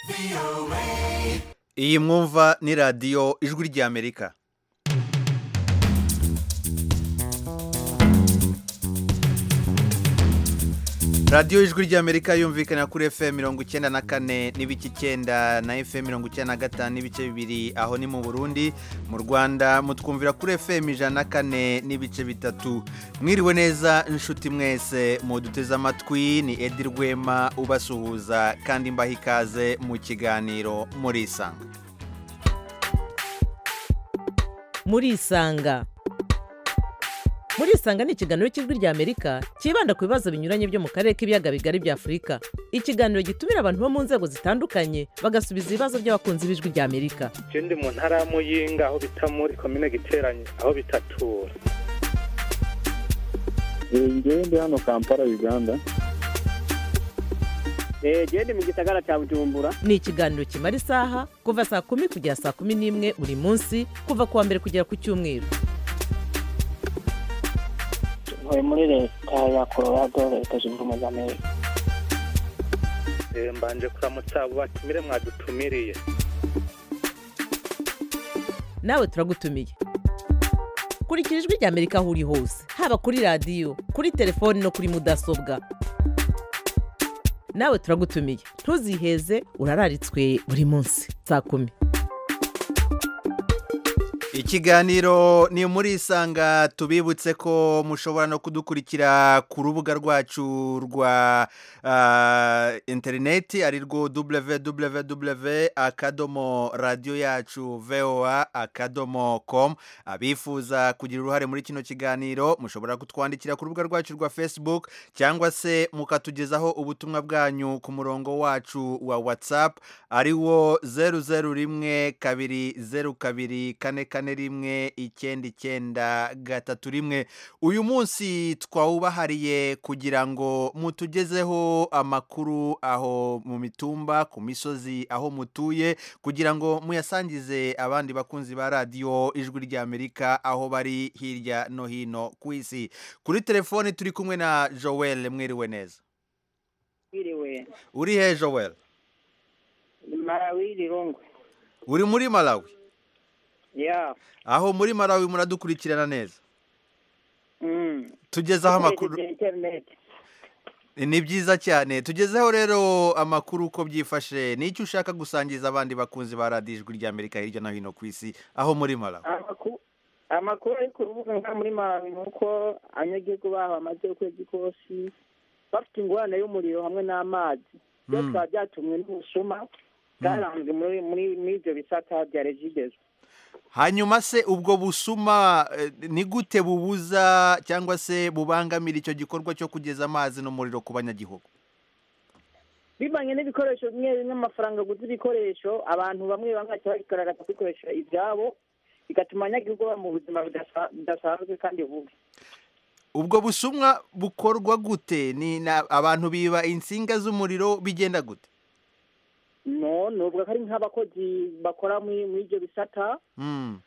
iyi mwumva ni radiyo ijwi ry'amerika radiyo ijwi ry'amerika yumvikana kuri fm mirongo icyenda na kane n'ibice icyenda na fm mirongo icyenda na gatanu n'ibice bibiri aho ni mu burundi mu rwanda mutwumvira kuri fm ijana na kane n'ibice bitatu mwiriwe neza inshuti mwese muduteze amatwi ni edi rwema ubasuhuza kandi mbaha ikaze mu kiganiro murisanga murisanga murisanga ni ikiganiro cy'ijwi ry'amerika cyibanda ku bibazo binyuranye byo mu karere k'ibiyaga bigari bya afurika ikiganiro gitumira abantu bo mu nzego zitandukanye bagasubiza ibibazo by'abakunzi b'ijwi ry'amerika je ndi mu ntara ya muyinga aho bita muri komine giteranye aho bitatura ngewe ndi hano kampala uganda genda mu gisagara cya bujumbura ni ikiganiro kimara isaha kuva saa kumi kugera saa kumi n'imwe buri munsi kuva ku wa mbere kugera ku cyumweru ntuye muri leta ya colorado leta zunze ubumwe za amerika Eh, mbanje kuramutsa abo batumire mwadutumiriye nawe turagutumiye kurikira ijwi ry'amerika aho uri hose haba kuri radiyo kuri telefoni no kuri mudasobwa nawe turagutumiye ntuziheze urararitswe buri munsi saa kumi ikiganiro ni muri isanga tubibutse ko mushobora no kudukurikira ku rubuga rwacu rwa ah, interineti ari rwo www akadomo radiyo yacu voa akadomo com abifuza kugira uruhare muri kino kiganiro mushobora kutwandikira ku rubuga rwacu rwa facebook cyangwa se mukatugezaho ubutumwa bwanyu ku murongo wacu wa whatsapp ari wo zeru zeru rimwe kabiri zeru kabiri kane kane rimwe icyenda icyenda gatatu rimwe uyu munsi twawubahariye kugira ngo mutugezeho amakuru aho mu mitumba ku misozi aho mutuye kugira ngo muyasangize abandi bakunzi ba radiyo ijwi ry'amerika aho bari hirya no hino ku isi kuri telefoni turi kumwe na joel mwiriwe neza wiriwe uri he joel marawi rirongwe uri muri malawi ya aho muri malawi muradukurikirana neza mm. tugezeho amakuru Ukoresheje internet ni byiza cyane tugezeho rero amakuru uko byifashe n'icyo ushaka gusangiza abandi bakunzi ba radiyo ijwi ry'amerika hirya no hino ku isi aho muri malawi Amaku- amakuru ari ku rubuga nka muri marawi ni uko abanyagihugu baho bamaze ukwezi kose bafite ingorane y'umuriro hamwe n'amazi byose Mm. bikaba byatumwe n'ubusuma bwaranzwe muri muri muri ibyo bisata bya regidezo hanyuma se ubwo busuma eh, ni gute bubuza cyangwa se bubangamira icyo gikorwa cyo kugeza amazi n'umuriro ku banyagihugu bivanye n'ibikoresho bimwe bimwe amafaranga aguze ibikoresho abantu bamwe bamwe baca bagaragaza kubikoresha ibyabo bigatuma abanyagihugu baba mu buzima budasa- budasanzwe kandi bubi ubwo busumwa bukorwa gute ni na- abantu biba insinga z'umuriro bigenda gute no nubwo ko ari nk'abakozi bakora muri muri ibyo bisata Mm.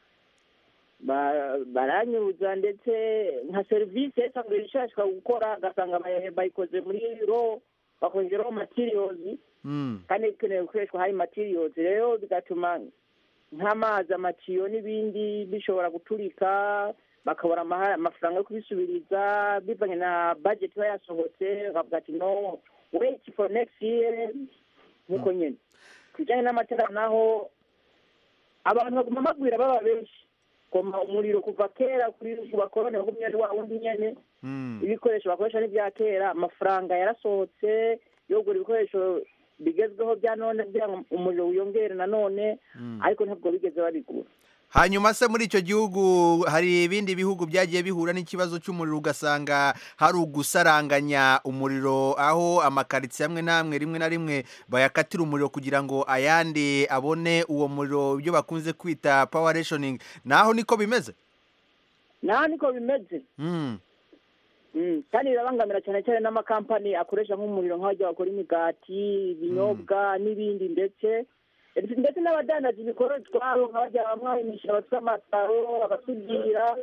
ba- baranyuza ndetse nka serivisi isanzwe ishashwa gukora ugasanga bayi- bayikoze muri ro bakoze ro matiriyozi Mm. kandi bikenewe gukoreshwa hari matiriyozi rero bigatuma nk'amazi amatiyo n'ibindi bishobora guturika bakabura amaha- amafaranga yo kubisubiriza bivanye na budget iba yasohotse bakavuga ati no wait for next year nk'uko nyine ku bijyanye n'amatara naho abantu baguma bagwira baba benshi koma umuriro kuva kera kuri bakorone makumyabiri wa wundi nyene Mm. ibikoresho bakoresha n'ibya kera amafaranga yarasohotse yo kugura ibikoresho bigezweho bya none kugira ngo umuriro wiyongere nanone Mm. ariko ntabwo bigeze babigura hanyuma se muri icyo gihugu hari ibindi bihugu byagiye bihura n'ikibazo cy'umuriro ugasanga hari ugusaranganya umuriro aho amakaritsiye amwe n'amwe rimwe na rimwe bayakatira umuriro kugira ngo ayandi abone uwo muriro ibyo bakunze kwita power rationing naho niko bimeze naho niko bimeze Mm. Mm, kandi birabangamira cyane cyane n'amakampani akoresha nk'umuriro nk'abajya bakora imigati ibinyobwa n'ibindi ndetse ndetse n'abadandaza ibikorwa twabo nk'abajya bamwe imishinga bafite amasaro abasudira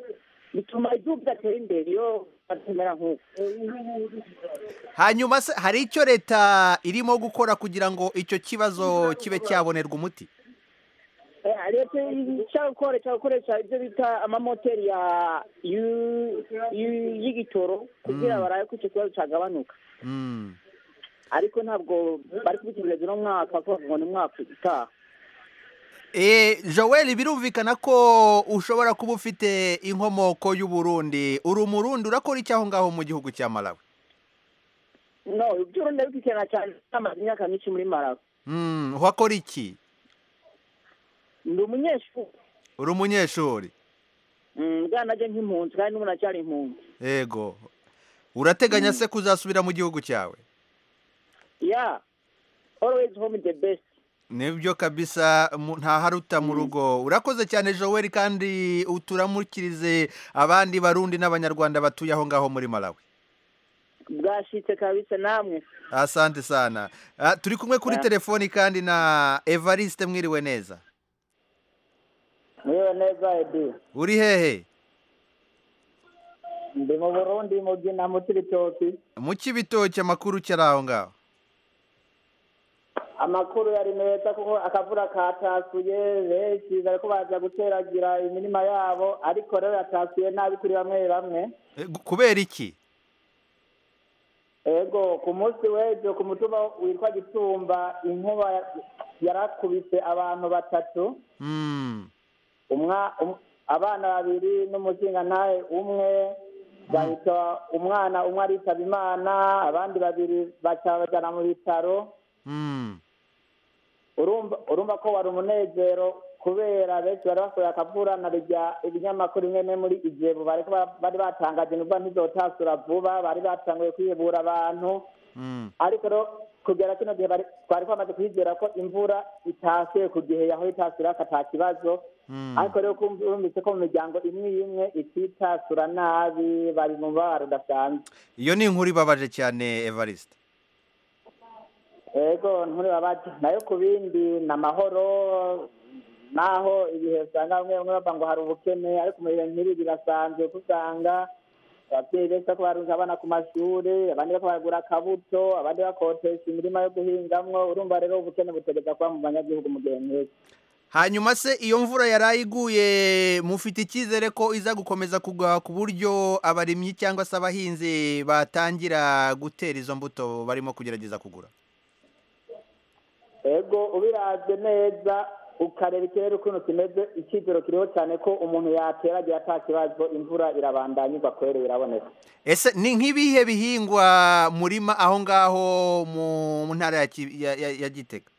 bituma igihugu kidatera imbere iyo batemera nk'uko hanyuma se hari icyo leta irimo gukora kugira ngo icyo kibazo kibe cyabonerwa umuti Eh, leta ishaka gukoresha gukoresha ibyo bita amamoteri ya yu- yu- y'igitoro kugira Mm. barabe ko icyo kibazo cyagabanuka Mm. ariko ntabwo bari kubitegereza uno mwaka kuko ngo ni umwaka utaha Eh, Joel birumvikana ko ushobora kuba ufite inkomoko y'Uburundi uri umurundi urakora iki aho ngaho mu gihugu cya Malawi no iby'urundi bikurikirana cyane amaze imyaka myinshi muri marawi Mm, uhakora iki ndi umunyeshuri uri umunyeshuri Mm, bwana najye nk'impunzi kandi n'ubu nacyari impunzi yego urateganya se kuzasubira mu gihugu cyawe ya always home the best nibyo kabisa mu- ntaharuta mu rugo urakoze cyane Joel kandi uturamukirize abandi barundi n'abanyarwanda batuye aho ngaho muri Malawi bwashitse kabisa namwe asante sana Ah, turi kumwe kuri Ya. telefoni kandi na Evariste mwiriwe neza mwiwe neza edi uri hehe ndi mu burundi mu byina mu kibitoki mu kibitoki amakuru cyari aho ngaho amakuru yari meza kuko akavura katasuye benshi bariko baza guteragira imirima yabo ariko rero yatasuye nabi kuri bamwe bamwe Eh, gu- kubera iki ego ku munsi w'ejo ku mutumba witwa gitumba inkuba ya- yarakubise abantu batatu Mm, umwa um- abana babiri n'umuzingantahe umwe bahita umwana umwe aritaba imana abandi babiri baca bajana mu bitaro mm, urumva urumva ko wari umunezero kubera benshi bari basohoye akavura na rya ibinyamakuru bimwe bimwe muri ijebu bariko ba- bari batangaje nubwo ntizotasura vuba bari batanguye kwihebura abantu mm. ariko rero kugera kino gihe bari- twari twamaze kwizera ko imvura itasuye ku gihe yaho itasura ata kibazo Mm. ariko rero kumva- urumvise ko mu miryango imwe imwe ititasura nabi bari mu mubabaro udasanzwe iyo ni inkuru ibabaje cyane Evariste ego nturibabaje nayo ku bindi ni amahoro naho ibihe usanga bamwe bamwe bavuga ngo hari ubukene ariko mu bihe nk'ibi birasanzwe kuko usanga ababyeyi benshi bariko barunze abana ku mashuri abandi bariko baragura akabuto abandi bakotesha imirima yo guhingamwo urumva rero ubukene butegeza kuba mu banyagihugu mu gihe nk'iki hanyuma se iyo mvura yaraye iguye mufite icyizere ko iza gukomeza kugwa ku buryo abarimyi cyangwa se abahinzi batangira gutera izo mbuto barimo kugerageza kugura ego ubiravye neza ukareba ikirere ukuntu kimeze icyizero kiriho cyane ko umuntu yateragira ata kibazo imvura irabandanya igwa kwere biraboneka ese ni nk'ibihe bihingwa murima aho ngaho mu mu ntara ya Ki- ya- ya- ya gitega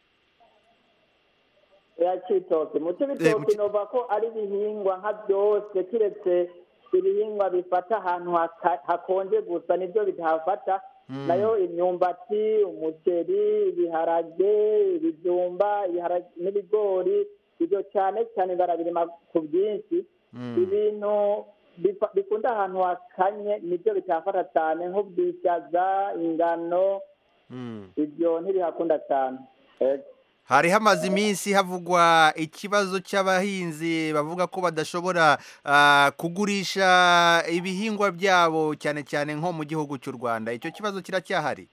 ya citoki mu Eh, mu cibitoki Ci- nova ko ari ibihingwa nka byose kiretse ibihingwa bifata ahantu haka- hakonje gusa nibyo bidahafata Mm. nayo imyumbati umuceri ibiharage ibijumba ibiharage- n'ibigori ibyo cyane cyane barabirima ku bwinshi Mm. ibintu bifa- bikunda ahantu hakanye nibyo bitahafata cyane nk'ubwishaza ingano Mm. ibyo ntibihakunda cyane Ego. hari hamaze iminsi havugwa ikibazo cy'abahinzi bavuga ko badashobora ah, kugurisha ibihingwa byabo cyane cyane nko mu gihugu cy'u rwanda icyo kibazo kiracyahari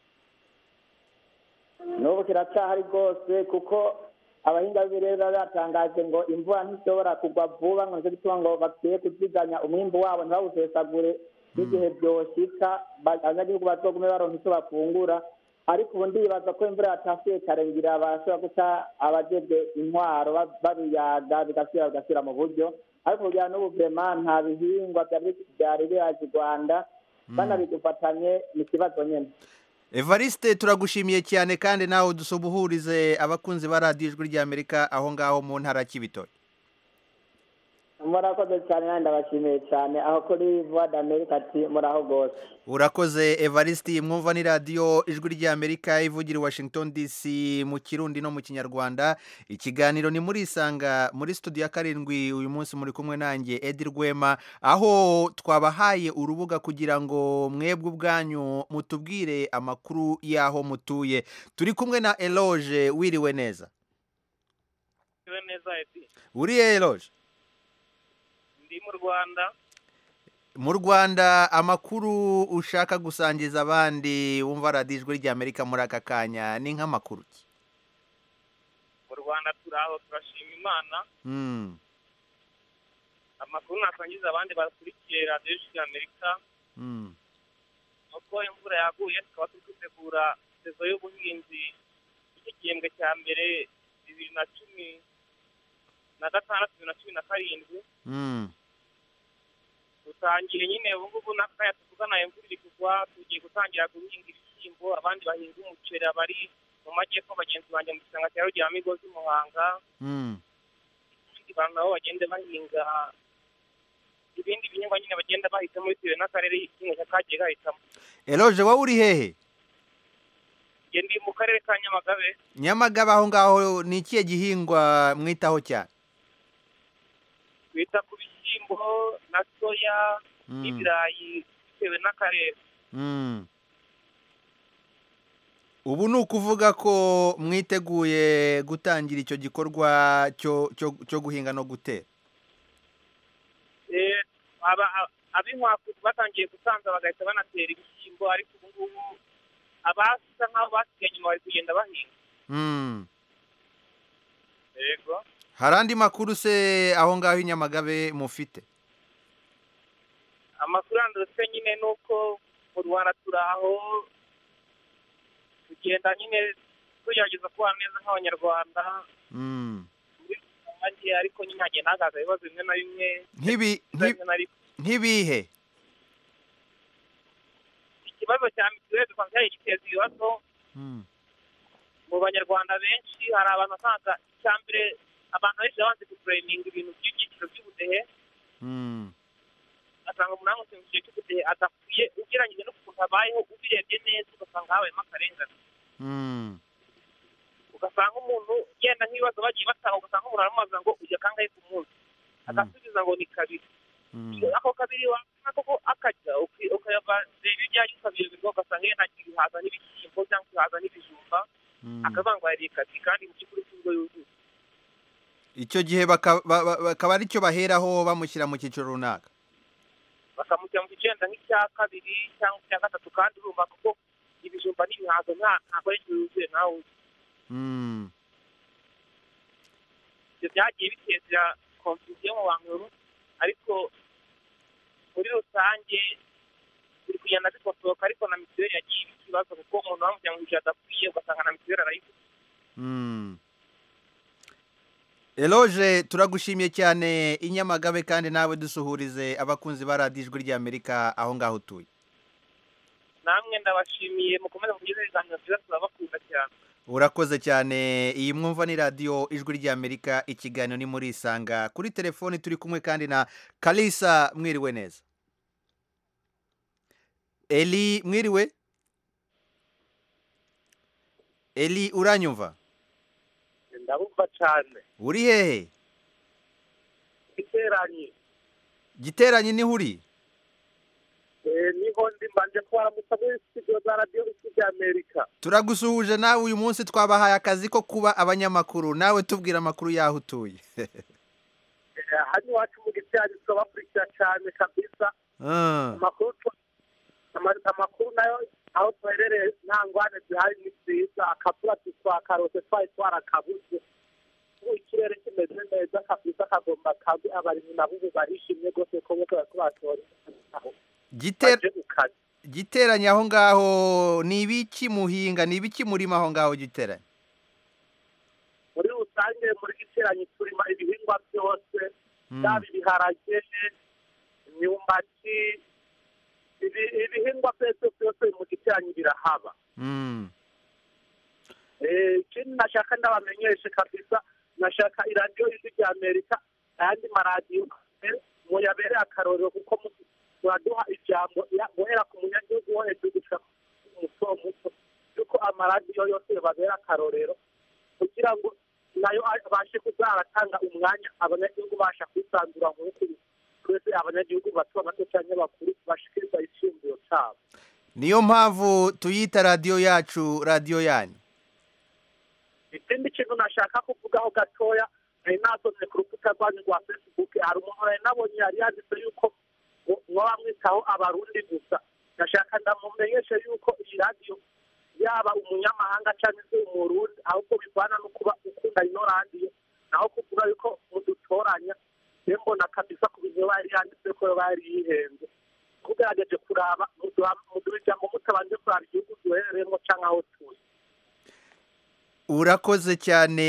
n'ubu kiracyahari rwose kuko abahinga b'ibirere baba batangaje ngo imvura ntishobora kugwa vuba ngo nicyo gituma ngo bakwiye kuziganya umwimbu wabo ntibawusesagure n'igihe byoshika ba- abanyagihugu bazogume baronka icyo bafungura ariko ubu ndibaza ko imvura yatasuye karengira barashobora guca abajejwe intwaro ba- babiyaga bigasubira bigasubira mu buryo ariko kugira n'ubu vrema nta bihingwa byari byari biraje i rwanda banabigufatanye ni ikibazo nyene evariste turagushimiye cyane kandi nawe dusubuhurize abakunzi ba radiyo ijwi ry'amerika aho ngaho mu ntara y'ibitoki murakoze cyane nanjye ndabashimiye cyane aho kuri voix d'America ati muraho rwose urakoze evariste mwumva ni radiyo ijwi ry'amerika ivugira i washington dc mu kirundi no mu kinyarwanda ikiganiro ni muri isanga muri studio ya karindwi uyu munsi muri kumwe nanjye edi rwema aho twabahaye urubuga kugira ngo mwebwe ubwanyu mutubwire amakuru y'aho mutuye turi kumwe na eloge wiriwe neza Iwe neza edi uriye eloge ndi mu rwanda mu rwanda amakuru ushaka gusangiza abandi wumva radiyo ijwi ry'amerika muri aka kanya ni nk'amakuru ki mu rwanda turi aho turashima imana Mm, amakuru nasangiza abandi bakurikiye radiyo y'ijwi ry'amerika mm, nuko imvura yaguye tukaba turi kwitegura sezo y'ubuhinzi iki gihembwe cya mbere bibiri na cumi na gatandatu bibiri na cumi na karindwi mm. dutangiye nyine ubu ngubu n'akaya tuvugana imvura iri kugwa tugiye gutangira guhinga ibishyimbo abandi bahinga umuceri abari mu majyepfo bagenzi banjye mu gishanga cya rugeramigozi muhanga Mm. abandi bantu nabo bagenda bahinga ibindi bihingwa nyine bagenda bahitamo bitewe n'akarere igihinga kagiye gahitamo eroje wowe uri hehe njye ndi mu karere ka nyamagabe nyamagabe aho ngaho ni ikihe gihingwa mwitaho cyane twita ku bishyimbo na soya Mm, n'ibirayi bitewe n'akarere mm. ubu ni ukuvuga ko mwiteguye gutangira icyo gikorwa cyo cyo cyo guhinga no gutera Eh, aba- a- ab'inkwaku batangiye gusanza bagahita banatera ibishyimbo ariko ubu ngubu abasa nk'aho basigaye inyuma bari kugenda bahinga Mm. yego hari andi makuru se aho ngaho i nyamagabe mufite amakuru yandi dufite nyine ni uko mu rwanda turi aho tugenda nyine tugerageza kubana neza nk'abanyarwanda Mm. muri rusange ariko nyine hagenda hagaza ibibazo bimwe na bimwe nk'ibi nk'i- bimwe na bimwe nk'ibihe ikibazo cya mituweli dusanga cyari giteza ibibazo Mm. mu banyarwanda benshi hari abantu usanga icya mbere abantu benshi babanze gupurayininga ibintu by'ibyiciro by'ubudehe Mm. ugasanga umuntu aramutse mu cyiciro cy'ubudehe adakwiye ugereranyije n'ukuntu abayeho ubirebye neza ugasanga habayemo akarengane Mm. ugasanga umuntu yenda nk'ibibazo bagiye batanga ugasanga umuntu aramubaza ngo ujya kangahe ku munsi agasubiza ngo ni kabiri Mm. ako kabiri wakana koko akajya uki- ukayaba reba ibijyanye ukabiri birwa ugasanga yenda ibihaza n'ibishyimbo cyangwa ibihaza n'ibijumba Mm. akavuga ngo yariye kabiri kandi mu by'ukuri si bwo yuzuye icyo gihe baka- ba- ba- bakaba ari cyo baheraho bamushyira mu cyiciro runaka bakamushyira mu kigenda nk'icya kabiri cyangwa icya gatatu kandi urumva kuko ibijumba n'ibihaza nta ntabwo ari yuzuye nawe uzi. Mm. ibyo byagiye biteza konfusiyo mu bantu ariko muri rusange biri kugenda bikosoka ariko na mituweli yagiye iba ikibazo kuko umuntu bamujyana mu gihe adakwiye ugasanga na mituweli arayifite Mm. eroje turagushimiye cyane i nyamagabe kandi nawe dusuhurize abakunzi ba radiyo ijwi ry'amerika aho ngaho utuye namwe ndabashimiye mukomeze mugeze ibiganiro byiza turabakunda cyane urakoze cyane iyi mwumva ni radiyo ijwi ry'amerika ikiganiro ni muri isanga kuri telefoni turi kumwe kandi na kalisa mwiriwe neza eli mwiriwe eli uranyumva ndabumva cyane uri hehe iteranye giteranye niho uri niho ndi mbanje kubaramutsa muri studio za radiyo isi ry'amerika turagusuhuje nawe uyu munsi twabahaye akazi ko kuba abanyamakuru nawe tubwira amakuru y'aho utuye hano iwacu mu giterane turabakurikira cyane kabisa Ah, amakuru tu- ama- amakuru nayo aho duherereye nta ngwane zihari ni nziza akavura twakarose twari twarakabuze ubu ikirere kimeze neza kabisa kagomba kabi abarimyi nabo ubu barishimye rwose ko bose bariko batora aho Giter- baje ukazi giteranye aho ngaho ni ibiki muhinga ni ibiki murima aho ngaho giteranye muri rusange muri giteranye turima ibihingwa byose Mm, yaba ibiharage imyumbati ibi- ibihingwa byose byose mu giteranye birahaba mm, Eh, ikindi nashaka ndabamenyeshe kabisa nashaka iradiyo ijwi rya amerika ayandi maradiyo eh, muyabere akarorero kuko mu- muraduha ijambo ya- guhera ku munyagihugu wo hejuru gushika ku muto muto yuko amaradiyo yose babera akarorero kugira ngo nayo abashe kuzaratanga umwanya abanyagihugu basha kwisanzura nk'uko twese abanyagihugu bato bato cyangwa bakuru bashikiriza icyumviro cyabo niyo mpamvu tuyita radiyo yacu radiyo yanyu ikindi kintu nashaka kuvugaho gatoya nari nasomye ku rukuta rwanyu rwa facebook hari umuntu nari nabonye yari yanditse yuko ngo mwaba mwitaho abarundi gusa ndashaka ndamumenyeshe yuko iyi radiyo yaba umunyamahanga cyangwa se umurundi ahubwo bivana no kuba ukunda ino radiyo naho kuvuga yuko mudutoranya rero mbona kabisa ku bintu bari yanditse ko bari yihenze tugerageje kuraba muduha- muduha ijambo mutabanje kuraba igihugu duherereyemo cyangwa aho turi urakoze cyane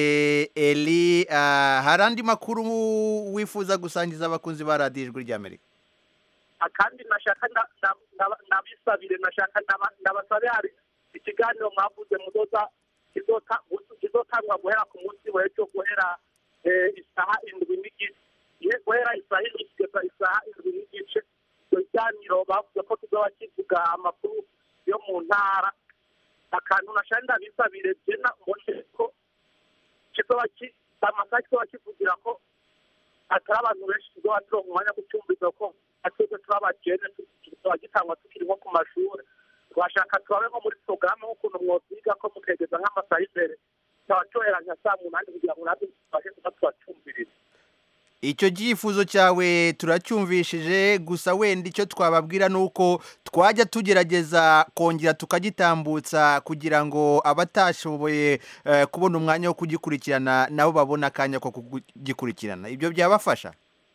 eli Ah, hari andi makuru wifuza gusangiza abakunzi ba radiyo ijwi ry'amerika akandi nashaka nda- nda- nda- ndabisabire nashaka ndaba- ndabasabe hari ikiganiro mwavuze muzoza kizota- kizotangwa guhera ku munsi w'ejo guhera eh, isaha indwi n'igice Ye- guhera isaha indwi kugeza isaha indwi n'igice icyo kiganiro bavuze ko kizoba kivuga amakuru yo mu ntara akantu nashaka ndabisabire jena mbone ko kizoba ki- amasaha kizoba kivugira ko atari abantu benshi tuzoba turonka umwanya wo gucumbiza ko atwebwe turi abakene tuzoba gitangwa tukiri nko ku mashuri twashaka turabe nko muri porogaramu nk'ukuntu mwosiga ko mukegeza nk'amasaha imbere tukaba tuhera nka saa munani kugira ngo natwe tubashe kuba tubacumviriza icyo cyifuzo cyawe turacyumvishije gusa wenda icyo twababwira ni uko twajya tugerageza kongera tukagitambutsa kugira ngo abatashoboye eh, kubona umwanya wo kugikurikirana nabo babone akanya ko kugikurikirana ibyo byabafasha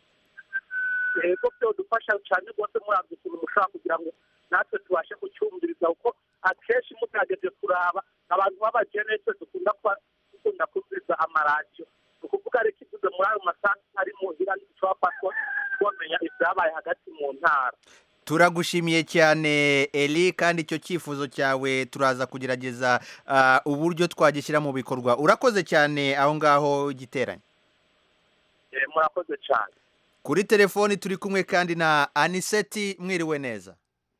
yego byodufasha cyane rwose murabye ukuntu mushobora kugira ngo natwe tubashe kucyumviriza kuko akenshi mugerageje kuraba abantu b'abakene twe dukunda kuba dukunda kumviriza amaradiyo ni ukuvuga rero ikivuze muri ayo masaha ari mu nzira ntiturafatwa twamenya ibyabaye hagati mu ntara turagushimiye cyane eli kandi icyo cyifuzo cyawe turaza kugerageza ah, uburyo twagishyira mu bikorwa urakoze cyane aho ngaho giteranye Eh, murakoze cyane kuri telefoni turi kumwe kandi na aniseti mwiriwe neza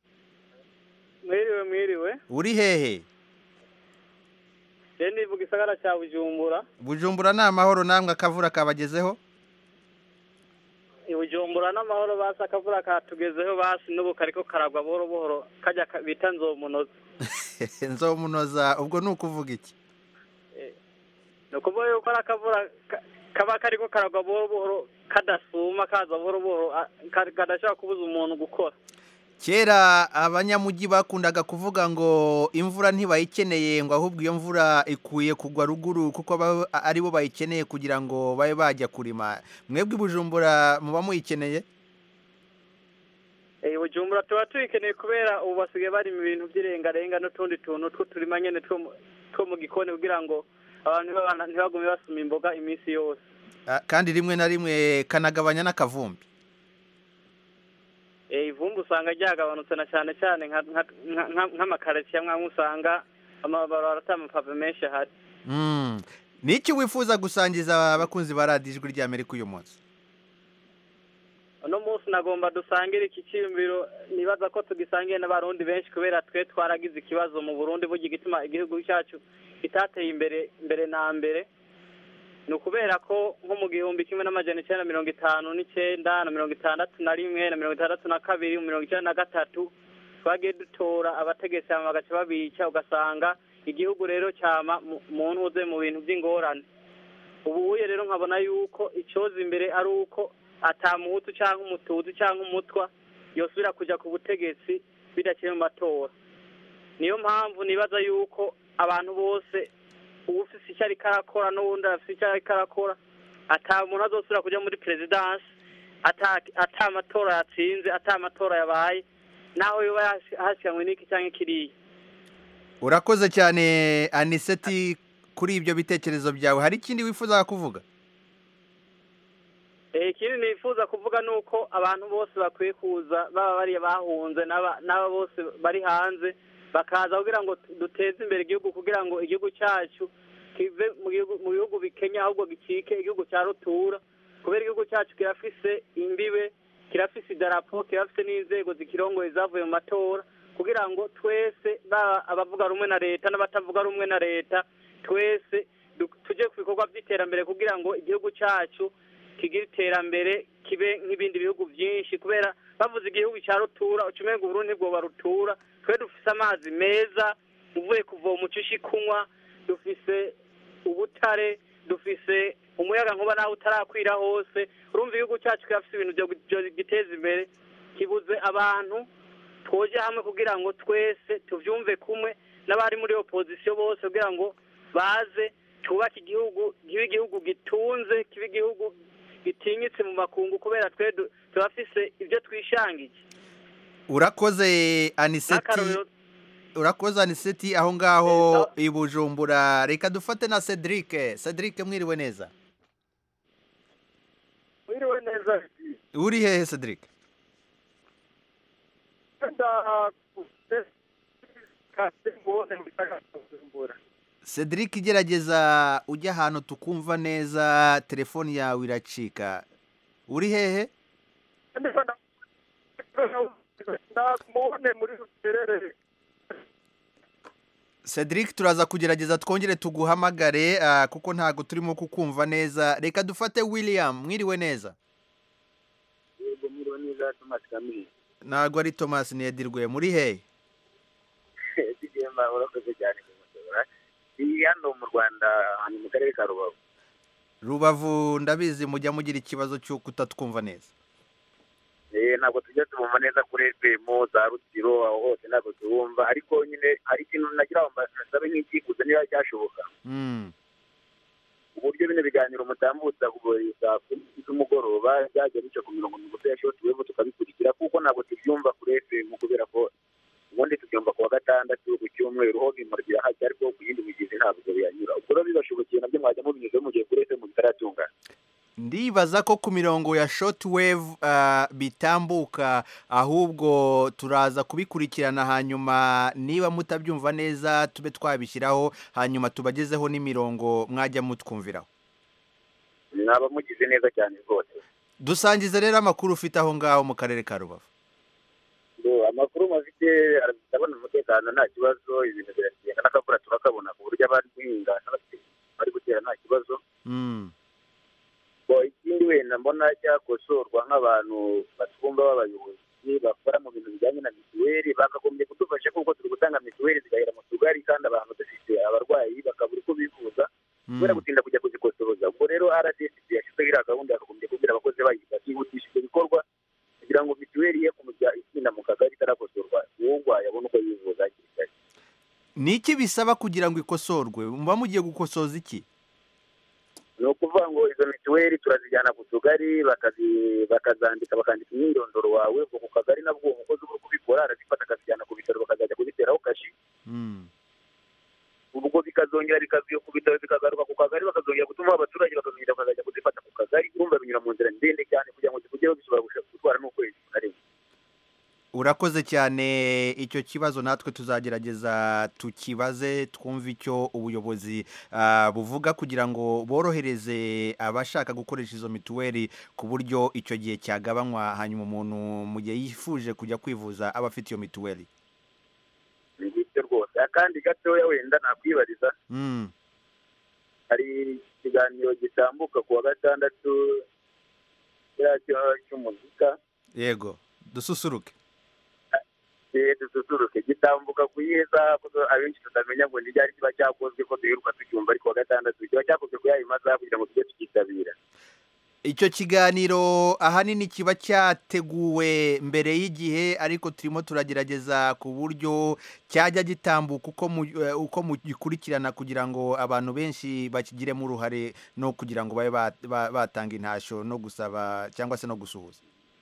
mwiriwe mwiriwe uri hehe rero nivuga isagara cya bujumbura bujumbura ni amahoro namwe akavura kabagezeho i bujumbura n'amahoro basi akavura katugezeho basi n'ubu kariko karagwa buhoro buhoro kajya ka- bita nzomunoza nzomunoza ubwo ni ukuvuga iki ni ukuvuga yuko ari akavura ka- kaba kariko karagwa buhoro buhoro kadasuma kaza buhoro buhoro a- ka- kadashobora kubuza umuntu gukora kera abanyamujyi bakundaga kuvuga ngo imvura ntibayikeneye ngo ahubwo iyo mvura ikwiye kugwa ruguru kuko aba- ari bo bayikeneye kugira ngo babe bajya kurima mwebwe i bujumbura muba muyikeneye i bujumbura tuba tuyikeneye kubera ubu basigaye bari mu bintu by'irengarenga n'utundi tuntu tw'uturima nyine two mu- two mu gikoni kugira ngo abantu ntibabana- ntibagume basuma imboga iminsi yose Ah, kandi rimwe na rimwe kanagabanya n'akavumbi Eh, ivumbi usanga ryagabanutse na cyane cyane nka- nka- nka- nka- nk'amakaritsiye amwe amwe usanga amabarabara ata amapave menshi ahari Mm. ni iki wifuza gusangiza abakunzi ba radiyo ijwi ry'amerika uyu munsi uno munsi nagomba dusangire iki cyiyumviro nibaza ko tugisangiye n'abarundi benshi kubera twe twaragize ikibazo mu burundi burya igituma igihugu cyacu kitateye imbere mbere na mbere ni ukubera ko nko mu gihumbi kimwe n'amajana icyenda na mirongo itanu n'icyenda na mirongo itandatu na rimwe na mirongo itandatu na kabiri mirongo icyenda na gatatu twagiye dutora abategetsi hama bagaca babica ugasanga igihugu rero cyama mu- mu ntuze mu bintu by'ingorane ubu uye rero nkabona yuko icyoza imbere ari uko atamuhutu cyangwa umutuzi cyangwa umutwa yosubira kujya ku butegetsi bidaciye mu matora niyo mpamvu nibaza yuko abantu bose uwufise icyo ariko arakora n'uwundi afise icyo ariko arakora ata muntu azosubira kujya muri perezidansi ata ata amatora yatsinze ata amatora yabaye naho yoba yasi- hasiganwe n'iki cyangwa kiriya urakoze cyane aniseti kuri ibyo bitekerezo byawe hari ikindi wifuza kuvuga Eh, ikindi nifuza kuvuga ni uko abantu bose bakwiye kuza baba bariya bahunze n'aba n'aba bose bari hanze bakaza kugira ngo tu- duteze imbere igihugu kugira ngo igihugu cyacu kive mu gihugu mu bihugu bikenya ahubwo gicike igihugu cya rutura kubera igihugu cyacu kirafise imbibe kirafise idarapo kirafise n'inzego zikirongoye zavuye mu matora kugira ngo twese baba abavuga rumwe na leta n'abatavuga rumwe na leta twese du- tujye ku bikorwa by'iterambere kugira ngo igihugu cyacu kigira iterambere kibe nk'ibindi bihugu byinshi kubera bavuze igihugu cya rutura ucumenga uburundi bwoba rutura twe dufise amazi meza uvuye kuvoma ucisha kunywa dufise ubutare dufise umuyaga nkuba nawe utarakwira hose urumva igihugu cyacu kirafise ibintu byo byo giteza imbere kibuze abantu twoje hamwe kugira ngo twese tuvyumve kumwe n'abari muri opozisiyo bose kugira ngo baze twubake igihugu kibe igihugu gitunze kibe igihugu gitinyitse mu makungu kubera twe du- turafise ibyo twishangije urakoze aniseti n'akarorero urakoze aniseti aho ngaho i bujumbura reka dufate na cedric cedric mwiriwe neza mwiriwe neza uri hehe cedric cedric gerageza ujya ahantu tukumva neza telefoni yawe iracika uri hehe namubone muri ruterere cedric turaza kugerageza twongere tuguhamagare ah, kuko ntabwo turimo kukumva neza reka dufate william mwiriwe neza yego mwiriwe neza tomasi kamiri ntabwo ari thomas ntiyedirwe muri hehe digema urakoze cyane kumusura iyi hano mu rwanda ahantu mu karere ka rubavu rubavu ndabizi mujya mugira ikibazo cyo kutatwumva neza Eh, ntabwo tujya tubumva neza kuri fm za rutiro aho hose ntabwo tubumva ariko nyine hari ikintu nagira ngo mbasabe nk'icyifuzo niba cyashoboka Mm. uburyo bino biganiro mutambutsa saa kumi z'umugoroba byajya bica ku mirongo migufi ya shoti wevu tukabikurikira kuko ntabwo tubyumva kuri fm kubera ko ubundi tubyumva ku wa gatandatu ku cyumweru ho bimurikira hajya ariko ku yindi migezi ntabwo biyanyura ubwo rero bibashobokeye nabyo mwajya mubinyuzeho mu gihe kuri fm bitaratungana ndibaza ko ku mirongo ya shortwave ah, bitambuka ahubwo turaza kubikurikirana hanyuma niba mutabyumva neza tube twabishyiraho hanyuma tubagezeho n'imirongo mwajya mutwumviraho mwaba mugize neza cyane rwose dusangize rero amakuru ufite aho ngaho mu karere ka rubavu ngo amakuru mafite ndabona umutekano nta kibazo ibintu biragenda n'akavura turakabona ku buryo abari guhinga n'abafite bari gutera nta kibazo Mm. ngo ikindi wenda mbona cyakosorwa nk'abantu batwumva b'abayobozi bakora mu bintu bijyanye na mituweli bakagombye kudufasha kuko turi gutanga mituweli zigahera mu tugari kandi abantu dufite abarwayi bakabura uko bivuza kubera gutinda kujya kuzikosoza ubwo rero rdc yashyizeho iriya gahunda yakagombye kubwira abakozi bayo bakihutisha ibyo bikorwa kugira ngo mituweli ye kumujya itinda mu kagari itarakosorwa uwo urwaye abone uko yivuza hakiri kare ni iki bisaba kugira ngo ikosorwe muba mugiye gukosoza iki ni ukuvuga ngo izo mituweli turazijyana ku tugari bakazi- bakazandika bakandika imyirondoro wawe ubwo ku kagari nabwo uwo mukozi uri kubikora arazifata akazijyana ku bitaro bakazajya kuziteraho kashi Mm. ubwo bikazongera bikavuye ku bitaro bikagaruka ku kagari bakazongera gutuma abaturage bakazongera bakazajya kuzifata ku kagari urumva binyura mu nzira ndende cyane kugira ngo zikugereho bishobora gushaka gutwara n'ukwezi kurenga urakoze cyane icyo kibazo natwe tuzagerageza tukibaze twumve icyo ubuyobozi ah, buvuga kugira ngo borohereze abashaka gukoresha izo mituweli ku buryo icyo gihe cyagabanywa hanyuma umuntu mu gihe yifuje kujya kwivuza aba afite iyo mituweli ni ngibyo rwose akandi gatoya wenda nakwibariza Mm. hari ikiganiro gitambuka ku wa gatandatu kiriya cyo- cy'umuzika yego dususuruke eh, dususuruke gitambuka ku yeza kuko abenshi tutamenya ngo n'iryari kiba cyakozwe ko duheruka tucyumva ariko wa gatandatu kiba cyakozwe ku yayo masaha kugira ngo tujye tukitabira icyo kiganiro ahanini kiba cyateguwe mbere y'igihe ariko turimo turagerageza ku buryo cyajya gitambuka uko mu- eh, uko mugikurikirana kugira ngo abantu benshi bakigiremo uruhare no kugira ngo babe ba- ba- batanga intashyo no gusaba cyangwa se no gusuhuza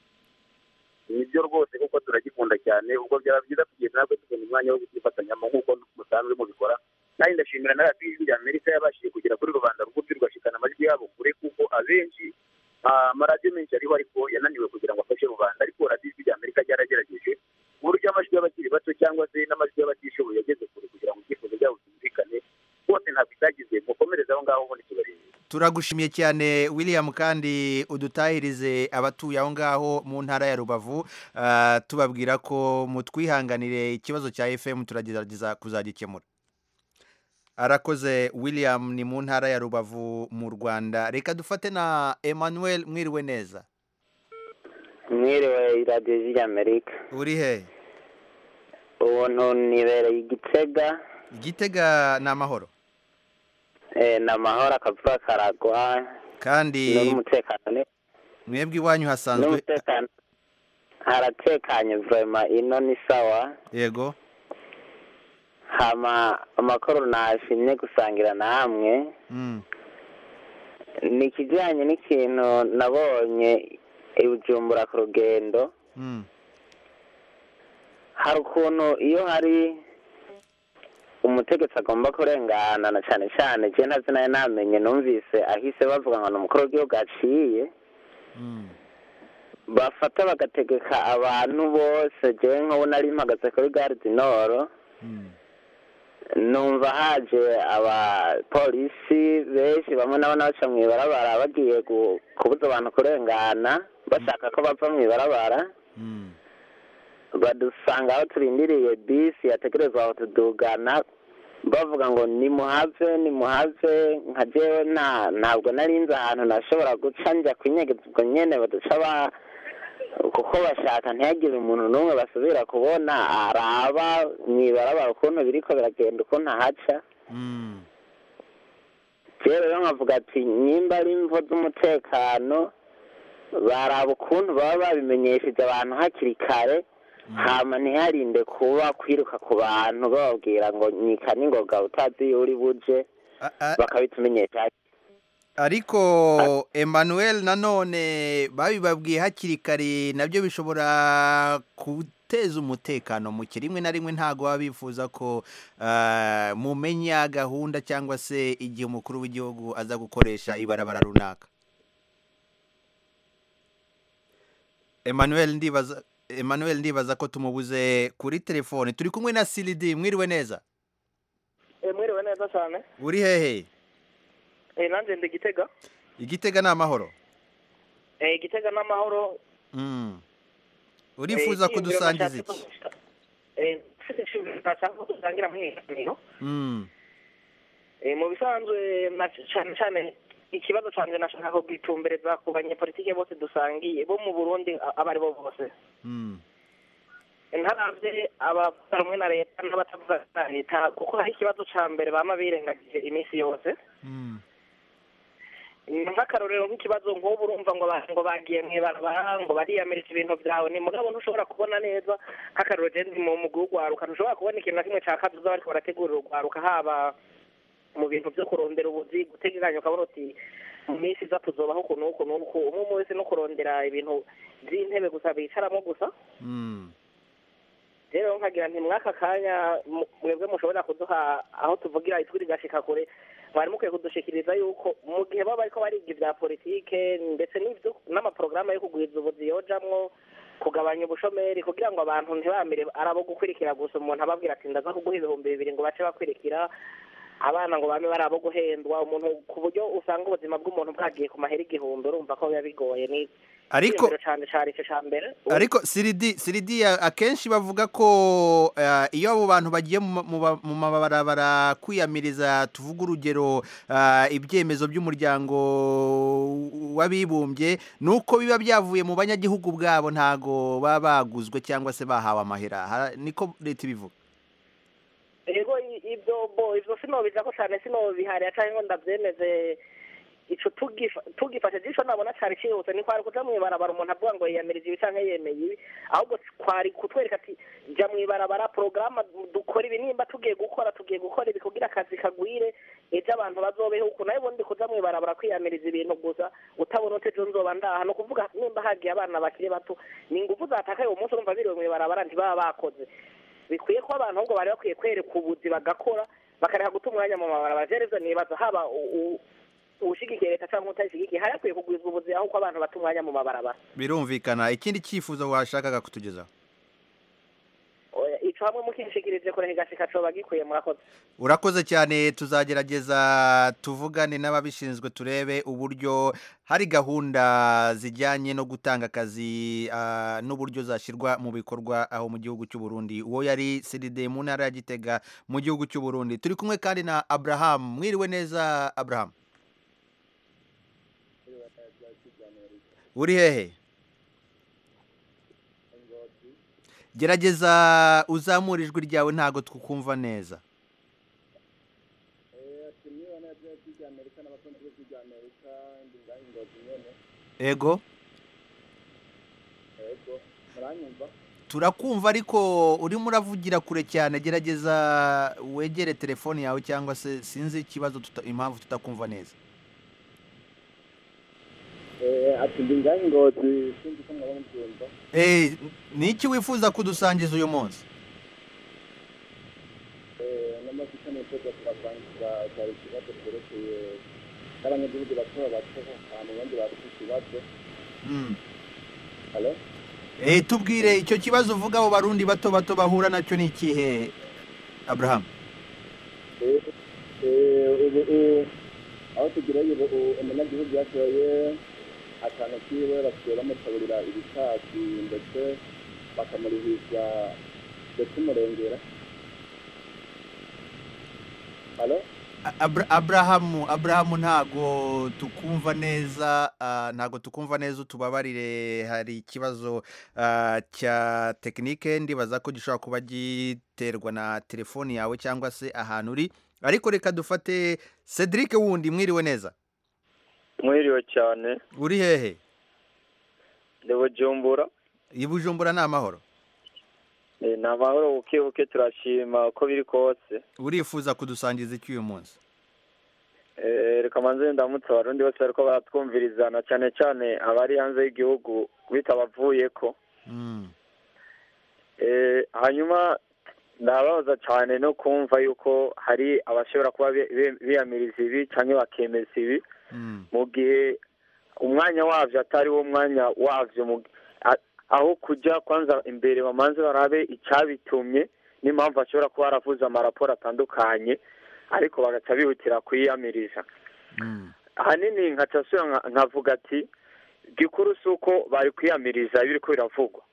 nibyo rwose kuko turagikunda cyane ubwo byaba byiza kugenda natwe tubona umwanya wo kukifatanyamo nk'uko musanzwe mubikora kandi ndashimira na radiyo ijwi rya amerika yabashije kugera kuri rubanda rugufi rugashikana amajwi yabo kure kuko abenshi ah, amaradiyo menshi ariho ariko yananiwe kugira ngo afashe rubanda ariko radiyo ijwi rya amerika ryaragerageje ku buryo amajwi y'abakiri bato cyangwa se n'amajwi y'abatishoboye yageze kure kugira ngo ibyifuzo byabo byumvikane bose ntabwo itagize mukomereze aho ngaho ubundi tubarebe turagushimiye cyane william kandi udutahirize abatuye aho ngaho mu ntara ya rubavu ah, tubabwira ko mutwihanganire ikibazo cya fm turagerageza kuzagikemura arakoze william ni mu ntara ya rubavu mu rwanda reka dufate na emmanuel mwiriwe neza mwiriwe iradiyo ijwi ry'amerika uri he ubuntu nibereye igitega igitega ni amahoro eh, ni amahoro akavura karagwa kandi n'umutekano ni mwebwe iwanyu hasanzwe n'umutekano haratekanye vurema ino ni sawa yego hama amakuru nashimye gusangira namwe Mm. ni ikijyanye n'ikintu nabonye i bujumbura ku rugendo Mm. hari ukuntu iyo hari umutegetsi agomba kurengana na cyane cyane je ntazi nayo namenye numvise ahise bavuga ngo ni umukuru w'igihugu aciye Mm. bafata bagategeka abantu bose jewe nk'ubu nari mpagaze kuri gare du nord Mm. numva haje abapolisi benshi bamwe nabona baca mu ibarabara bagiye gu- kubuza abantu kurengana bashaka ko bava mu ibarabara Mm. badusanga aho turindiriye bisi yategerezwa aho tudugana bavuga ngo nimuhave nimuhave nka jewe nta ntabwo nari nzi ahantu nashobora guca njya kwinyegeza ubwo nyene baduca ba kuko bashaka ntihagire umuntu n'umwe basubira kubona araba mwibarabara ukuntu biriko biragenda ukuntu ahaca Mm. rero rero nkavuga ati nyimba ari imvo z'umutekano baraba ukuntu baba babimenyesheje abantu hakiri kare hama ntiharinde kuba kwiruka ku bantu bababwira ngo nyika n'ingoga utazi iyo uri buje A- a- bakabitumenyesha ariko emmanuel nanone babibabwiye hakiri kare nabyo bishobora guteza umutekano muke rimwe na rimwe ntabwo baba bifuza ko ah, mumenya gahunda cyangwa se igihe umukuru w'igihugu aza gukoresha ibarabara runaka emmanuel ndibaza emmanuel ndibaza ko tumubuze kuri telefone turi kumwe na siridi mwiriwe neza mwiriwe neza cyane uri hehe Eh, nanjye ndi gitega igitega ni amahoro Eh, gitega n'amahoro Mm. urifuza Eh, kudusangiza icyiyumviro iki nashatse ko- eh, mfite icyiyumviro nashaka ko dusangira mu iganiro Mm. Eh, mu bisanzwe na- cyane cyane ikibazo cyanjye nashaka ko bwitumbereza ku banyepolitike bose dusangiye bo mu burundi a- abo ari bo bose Mm. ntaravye abavuga rumwe na leta n'abatavuga na leta kuko hari ikibazo ca mbere bama birengagije iminsi yose Mm. nk'akarorero nk'ikibazo nk'ubu urumva ngo ba- ngo bagiye mu ibarabara ngo bariyamirije ibintu byawe ni mugabo ntushobora kubona neza nk'akarorero je ndi mu mugwi w'ugwaruka ntushobora kubona ikintu na kimwe ca kazoza bariko barategurira ugwaruka haba mu bintu vyo kurondera ubuzi gutegekanya ukabona uti mu minsi iza tuzobaho uku n'uku n'uku umwe umwe wese no kurondera ibintu vy'intebe gusa bicaramo gusa Mm. rero nkagira nti mwaka kanya mu- mwebwe mushobora kuduha aho tuvugira ijwi rigashika kure mwari mukwiye kudushikiriza yuko mu gihe baba bariko bariga ibya politike ndetse n'ibyo n'amaporogaramu yo kugwiza ubuzi yojamwo kugabanya ubushomeri kugira ngo abantu ntibamire ari abo gukurikira gusa umuntu ababwira ati ndaza kuguha ibihumbi bibiri ngo bace bakurikira abana ngo bame bari abo guhendwa umuntu ku buryo usanga ubuzima bw'umuntu bwagiye ku mahera igihumbi urumva ko biba bigoye ni Ariko- icyiyumviro cane cari ico ca mbere ariko siridi siridi ya- akenshi bavuga ko eh, iyo abo bantu bagiye mu ma- mu ba- mu mabarabara kwiyamiriza tuvuga urugero eh, ibyemezo by'umuryango w'abibumbye ni uko biba byavuye mu banyagihugu bwabo ntago baba baguzwe cyangwa se bahawe amahera Ha- niko leta ibivuga ego i- ibyo bo ivyo sinobijako cane sinobiharira canke ngo ndavyemeze ico tugifa- tugifashe jisho nabona cari cihuse ni kwari kuja mw'ibarabara umuntu avuga ngo yiyamirije ibi canke yemeye ibi ahubwo kwari kutwereka ati ja mw'ibarabara porogaramu dukora ibi nimba tugiye gukora tugiye gukora ibi kugira akazi kagwire ejo abantu bazobeho uku nayo ubundi kuja mw'ibarabara kwiyamiriza ibintu gusa utabona uti ejo nzoba ndaha ni ukuvuga nimba hagiye abana bakiri bato ni ingufu zatakaye uwo munsi urumva biriwe mw'ibarabara ntibaba bakoze bikwiye ko abantu ahubwo bari bakwiye kwereka ubuzi bagakora bakareka guta umwanya mu mabarabara jereza nibaza haba u- u- uwushigikiye leta cyangwa utayishigikiye hari hakwiye kugwizwa ubuzi aho ko abantu bata umwanya mu mabarabara birumvikana ikindi cyifuzo washakaga kutugezaho Oya, ico hamwe mukishikirije kure higashika coba gikwiye murakoze urakoze cyane tuzagerageza tuvugane n'ababishinzwe turebe uburyo hari gahunda zijyanye no gutanga akazi ah, n'uburyo zashyirwa mu bikorwa aho mu gihugu cy'u Burundi uwo yari Seride mu ntara ya Gitega mu gihugu cy'u Burundi turi kumwe kandi na Abraham mwiriwe neza Abraham uri hehe gerageza uzamure ijwi ryawe ntago twukumva neza ego muranyumva turakumva ariko urimo uravugira kure cyane gerageza wegere telefone yawe cyangwa se sinzi ikibazo tuta- impamvu tutakumva neza Eh, ati ndi ngahe ngozi sinzi ko mwaba mubyumva Eh, ni iki wifuza kudusangiza uyu munsi Eh, n'amashusho nifuza kubavangiza cyari ikibazo cyerekeye n'abanyagihugu bato bato ahantu bandi bafite ikibazo Mm. halo Eh, tubwire icyo kibazo uvuga abo barundi bato bato bahura nacyo ni ikihe abraham Eh, eh, ubu ubu aho tugiranye ubu ubu umunyagihugu yatoye akantu kiwe basigaye bamutabulira ibitasi ndetse bakamurihisha ndetse umurengera halo Abra- Abrahamu Abrahamu ntago tukumva neza ah, ntago tukumva neza utubabarire hari ikibazo ah, cya tekinike ndibaza ko gishobora kuba giterwa na telefoni yawe cyangwa se ahantu uri ariko reka dufate Cedric wundi mwiriwe neza mwiriwe cyane uri hehe ndi bujumbura i Bujumbura ni amahoro Eh, ni amahoro buke buke turashima uko biri kose urifuza kudusangiza iki uyu munsi Eh, reka manze ndamutse abarundi bose bariko baratwumvirizana cyane cyane abari hanze y'igihugu bitabavuyeko Mm. Eh, hanyuma ndababaza cyane no kumva yuko hari abashobora kuba bi- bi- biyamiriza ibi cyangwa bakemeza ibi Mm. mu gihe umwanya wavyo atari wo mwanya wavyo mu- a- aho kujya kwanza imbere bamanze barabe icyabitumye n'impamvu ashobora kuba yaravuze amaraporo atandukanye ariko bagaca bihutira kuyiyamiriza Mm. ahanini nkaca nsubira nka- nkavuga ati gikuru si uko bari kwiyamiriza ibiriko biravugwa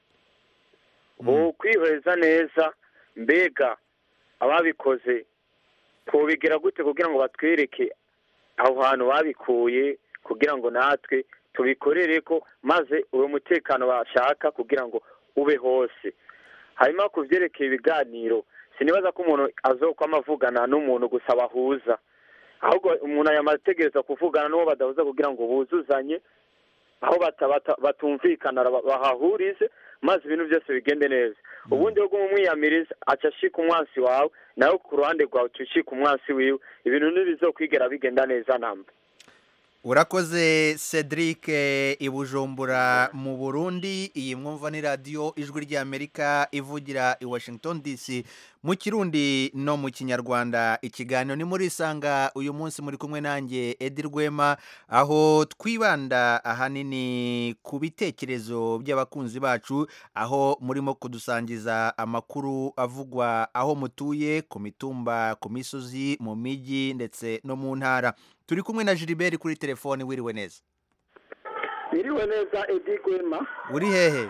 bo kwihweza neza mbega ababikoze twobigira gute kugira ngo batwereke aho hantu babikuye kugira ngo natwe tubikorere ko maze uwo mutekano bashaka kugira ngo ube hose hanyuma ku byerekeye ibiganiro sinibaza ko umuntu azokwama avugana n'umuntu gusa bahuza ahubwo umuntu yamategereza kuvugana n'uwo badahuza kugira ngo buzuzanye aho bata- bata- batumvikana ba- bahahurize maze ibintu byose bigende neza ubundi bwo umwiyamiriza aca ashika umwansi wawe nawe ku ruhande rwawe uca ushika umwansi wiwe ibintu ntibizokwigera bigenda neza namba urakoze cedric eh, i bujumbura mu burundi iyi mwumva ni radiyo ijwi ry'amerika ivugira i washington dc mu kirundi no mu kinyarwanda ikiganiro ni muri isanga uyu munsi muri kumwe nanjye edi rwema aho twibanda ahanini ku bitekerezo by'abakunzi bacu aho murimo kudusangiza amakuru avugwa aho mutuye ku mitumba ku misozi mu mijyi ndetse no mu ntara turi kumwe na Gilbert kuri telefone wiriwe neza biriwe neza edi gwema uri hehe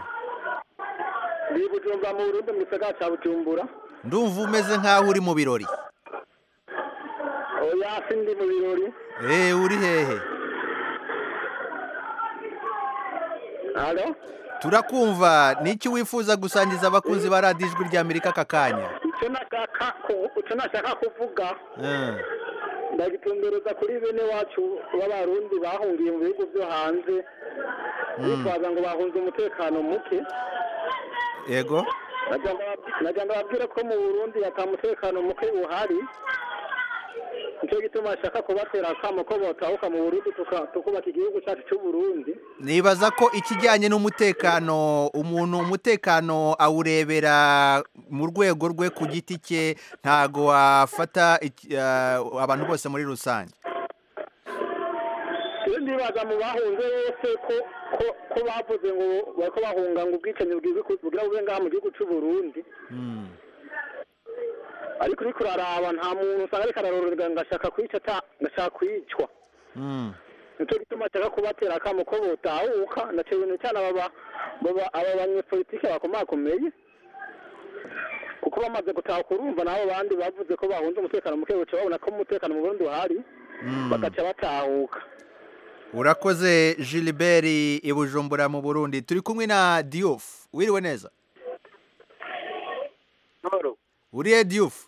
ndi bujumbura mu burundi mu gisagara cya bujumbura ndumva umeze nk'aho uri mu birori oya si ndi mu birori eee uri hehe halo turakumva niki wifuza gusangiza abakunzi ba radiyo ijwi ry'amerika aka kanya icyo nashaka ku- icyo nashaka kuvuga Eh, ndagitumbereza kuri bene wacu b'abarundi bahungiye mu bihugu byo hanze bitwaza ngo bahunze umutekano muke yego najya ndababwire ko mu burundi ata mutekano muke uhari nicyo gituma ashaka kubatera akamo ko botahuka mu burundi tuka- tukubaka igihugu cyacu cy'u burundi nibaza ko ikijyanye n'umutekano umuntu umutekano awurebera mu rwego rwe ku giti cye ntago wafata iki- ah, abantu bose muri rusange iyo ndibaza mu bahunze bose ko ko ko bavuze ngo bariko bahunga ngo ubwicanyi bwiza bugira bube ngaha mu gihugu cy'u burundi Mm. ariko uriko uraraba nta muntu usanga ariko ararorerwa ngo ashaka kwica ata- ngashaka kwicwa Mm. nicyo gituma ashaka kubatera akamo ko botahuka na cyane cyane aba ba- baba- aba banyepolitike bakomakomeye kuko bamaze gutahuka urumva n'abo bandi bavuze ko bahunze umutekano muke baca babona ko umutekano mu burundi uhari Mm. bagaca batahuka urakoze Gilbert i bujumbura mu burundi turi kumwe na diouf wiriwe neza uri he diouf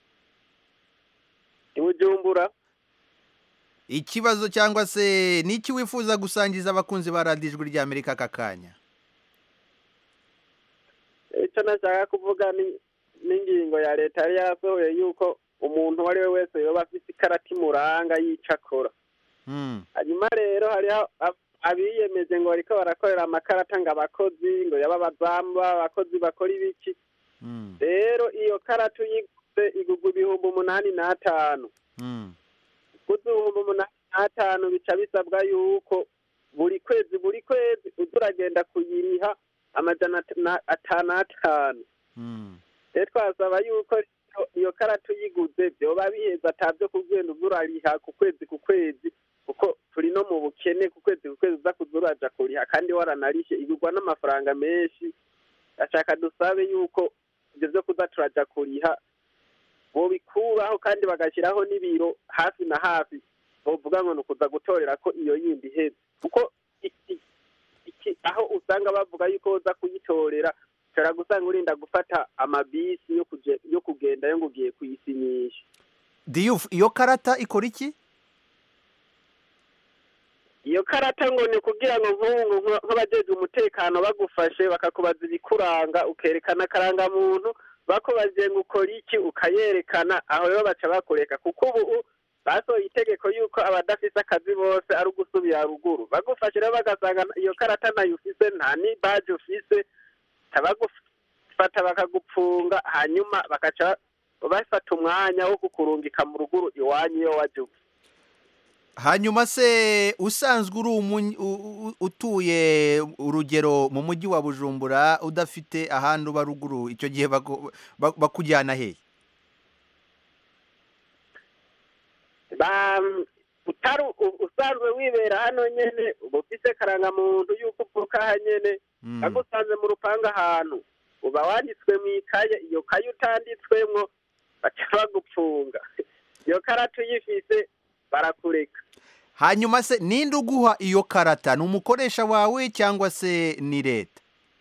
i bujumbura ikibazo cyangwa se niki wifuza gusangiza abakunzi ba radiyo ijwi ry'amerika aka kanya icyo nashaka kuvuga ni n'ingingo ya leta yari yarasohoye yuko umuntu uwo ari we wese yoba afite ikarata imuranga y'icyo akora hanyuma rero hariho ab- abiyemeje ngo bariko barakorera amakarata ngo abakozi ngo yaba abazamu abakozi bakora ibiki rero iyo karata uyiguze igugwa ibihumbi umunani n'atanu guza ibihumbi umunani n'atanu bica bisabwa yuko buri kwezi buri kwezi uza uragenda kuyiriha amajana at- na- atanu atanu rero twasaba yuko iyo- iyo karata uyiguze byoba biheza atabyo kugenda uza urariha ku kwezi ku kwezi kuko turi no mu bukene ku kwezi ku kwezi uza kuza uraja kuriha kandi waranarishe igurwa n'amafaranga menshi ashaka dusabe yuko ibyo byo kuza turaja kuriha bobikuraho kandi bagashyiraho n'ibiro hafi na hafi bovuga ngo ni ukuza gutorera ko iyo yindi iheze kuko iki iki aho usanga bavuga yuko uza kuyitorera ushobora gusanga urinda gufata amabisi yo kuje yo kugenda yo ngo ugiye kuyisinyisha diyufu iyo karata ikora iki iyo karata ngo ni kugira ngo nk'ubu ngo nk'abajejwe umutekano bagufashe bakakubaza ibikuranga ukerekana akarangamuntu bakubajije ngo ukora iki ukayerekana aho rero baca bakureka kuko ubu basohoye itegeko yuko abadafise akazi bose ari ugusubira ruguru bagufashe rero bagasanga iyo karata nayo ufise nta ni baje ufise bagufata bakagupfunga hanyuma bakaca bafata umwanya wo kukurungika mu ruguru iwanyu iyo waje uva hanyuma se usanzwe uri umu- u- u- utuye urugero mu mujyi wa bujumbura udafite ahandi uba ruguru icyo gihe baku- ba- bakujyana hehe ba utari u- usanzwe wibera hano nyene uba ufise karangamuntu yuko uvuka aha nyene bagusanze mu rupangu ahantu uba wanditswe mu ikaye iyo kaye utanditswemwo baca bagupfunga iyo karata uyifise barakureka hanyuma se ninde uguha iyo karata ni umukoresha wawe cyangwa se ni leta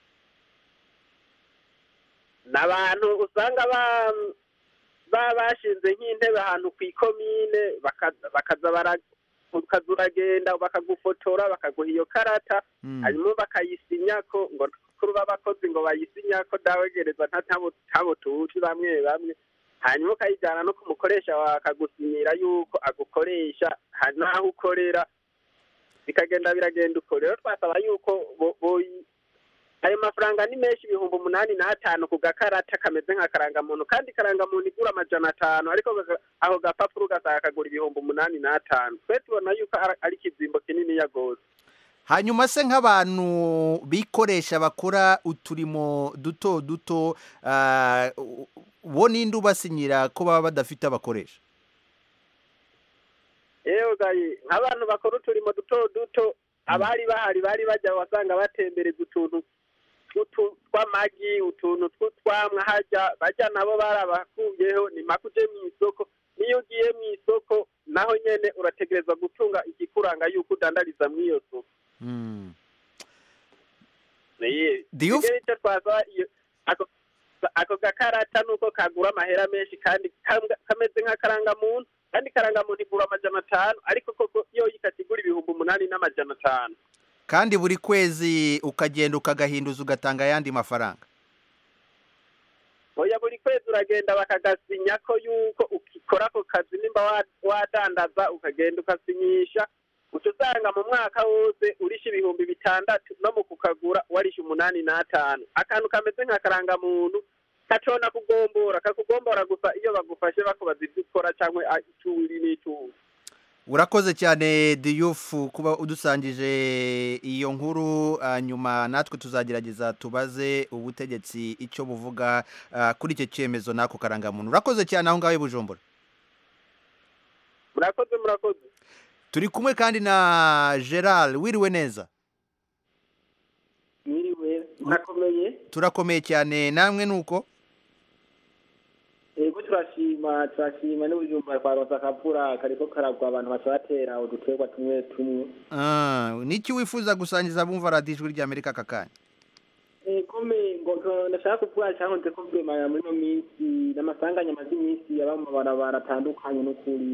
ni abantu usanga ba baba bashinze nk'intebe ahantu ku ikomine bakaza bakaza bara ukaza uragenda bakagufotora bakaguha iyo karata hanyuma bakayisinyako ngo kuri b'abakozi ngo bayisinyako dawegereza nta ntabo ntabo tuzi bamwe bamwe hanyuma ukayijyana no ku mukoresha wawe akagusinyira yuko agukoresha hari n'aho ukorera bikagenda biragenda uko rero twasaba yuko bo- boyi- ayo mafaranga ni menshi ibihumbi umunani n'atanu ku gakarata kameze nka karangamuntu kandi karangamuntu igura amajana atanu ariko gaga- ako gapapuro ugasanga kagura ibihumbi umunani n'atanu twe tubona yuko ari- ari ikizimbo kinini gose hanyuma se nk'abantu bikoresha bakora uturimo duto duto ah, u- bo ninde ubasinyira ko baba badafite abakoresha yewe gayi nk'abantu bakora uturimo duto duto abari bahari bari bajya wasanga batembereza utuntu tw'utu- tw'amagi utuntu tw'utwamwa hajya bajya nabo barabakuyeho ni make uje mu isoko niyo ugiye mu isoko naho nyene urategerezwa gutunga ikikuranga yuko udandariza muri iyo soko Niye. Diyo- Rero icyo twasaba iyo ako ako gakarata nuko kagura amahera menshi kandi kam- kameze nk'akarangamuntu kandi karangamuntu igura amajana atanu ariko koko iyo yikatigura ibihumbi umunani n'amajana atanu kandi buri kwezi ukagenda ukagahinduza ugatanga ayandi mafaranga oya buri kwezi uragenda bakagasinya ko yuko ukikora ako kazi nimba wa- wadandaza ukagenda ukasinyisha uca usanga mu mwaka wose urisha ibihumbi bitandatu no mu kukagura warisha umunani n'atanu akantu kameze nka karangamuntu kacona kugombora kakugombora gusa iyo bagufashe bakubaza ibyo ukora cyangwa ah, icyo uri n'icyo uzi urakoze cyane diyufu kuba udusangije iyo nkuru nyuma natwe tuzagerageza tubaze ubutegetsi icyo buvuga ah, kuri icyo cyemezo n'ako karangamuntu urakoze cyane aho ngaho i bujumbura murakoze murakoze turi kumwe kandi na gerard wiriwe neza mwiriwe murakomeye turakomeye cyane namwe ni uko yego turashima turashima n'ubujumba twaronse akavura kariko karagwa abantu baca batera uduterwa tumwe tumwe Ah, niki wifuza gusangiza abumva radiyo ijwi ry'amerika aka kanya kome ngo ngo ndashaka kuvuga cyangwa nze kuvuga muri ino minsi n'amasanganya amaze iminsi aba mu mabarabara atandukanye n'ukuri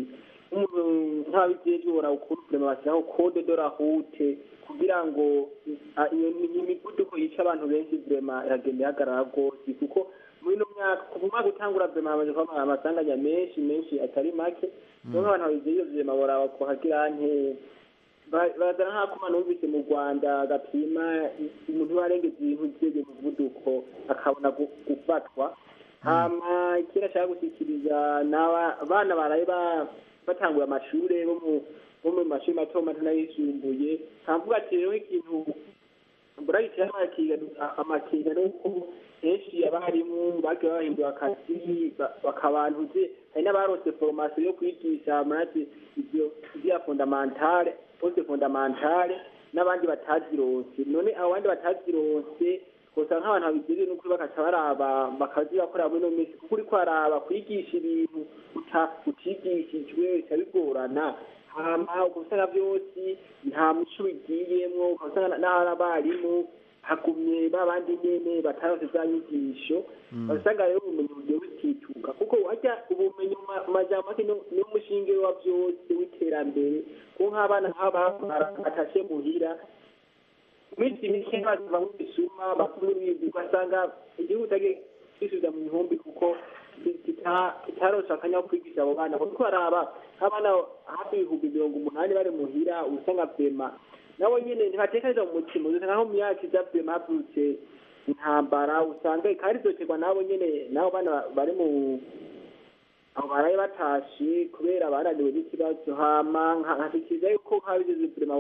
nk'umuntu nk'ababijejwe barawukunda vrema bashyiraho code de la route kugira ngo ah, iyo iyo mivuduko yica abantu benshi vrema iragenda ihagarara rwose kuko muri ino myaka kuva umwaka utangura vrema hamaze kuba amasanganya menshi menshi atari make niyo nk'abantu babijejwe vrema boraba kuhagira nke Ba- bazana nk'akuma numvise mu rwanda gapima umuntu warengeza ibintu byege muvuduko akabona gu- gufatwa hama ikindi ashaka gushyikiriza ni aba- abana baraye ba- batanguye amashuri bo mu bo mu mashuri mato mato n'ayisumbuye nkavuga ati rero ikintu buragitira amakenga nuko henshi abarimu bagiye bahindura akazi ba- bakabantuze hari n'abarose foromasiyo yo kwigisha murati ibyo ibya fondamentale poste fondamentale n'abandi batazironse none abo bandi batazironse usanga nk'abantu babigeze n'ukuri bakaca baraba bakazibakorera muri ino minsi kuko uriko araba kwigisha ibintu uta- utigishijwe bica bigorana hama ugasanga byose nta muco bigiyemwo ugasanga n'ahari abarimu hagumye ba bandi nyene bataronse za nyigisho basanga rero ubumenyi bugiye butituka kuko wajya ubumenyi mu ma- mu majambo make ni- niwo mushinge wa byose w'iterambere kuko nk'abana nk'aba batashe muhira iminsi mike baziva mu bisuma bakuru bibi ugasanga igihugu utagiye kwisubiza mu bihumbi kuko kitaronse akanya ko kwigisha abo bana kuko baraba nk'abana hafi ibihumbi mirongo umunani bari muhira usanga vema nabo nyene ntibatekereza mu mutima usanga nko mu myaka iza vema havutse intambara usanga kandi zoterwa nabo nyene nabo bana ba- bari mu abo baraye batashe kubera bananiwe n'ikibazo hama nkashikiriza yuko nk'abigeze vema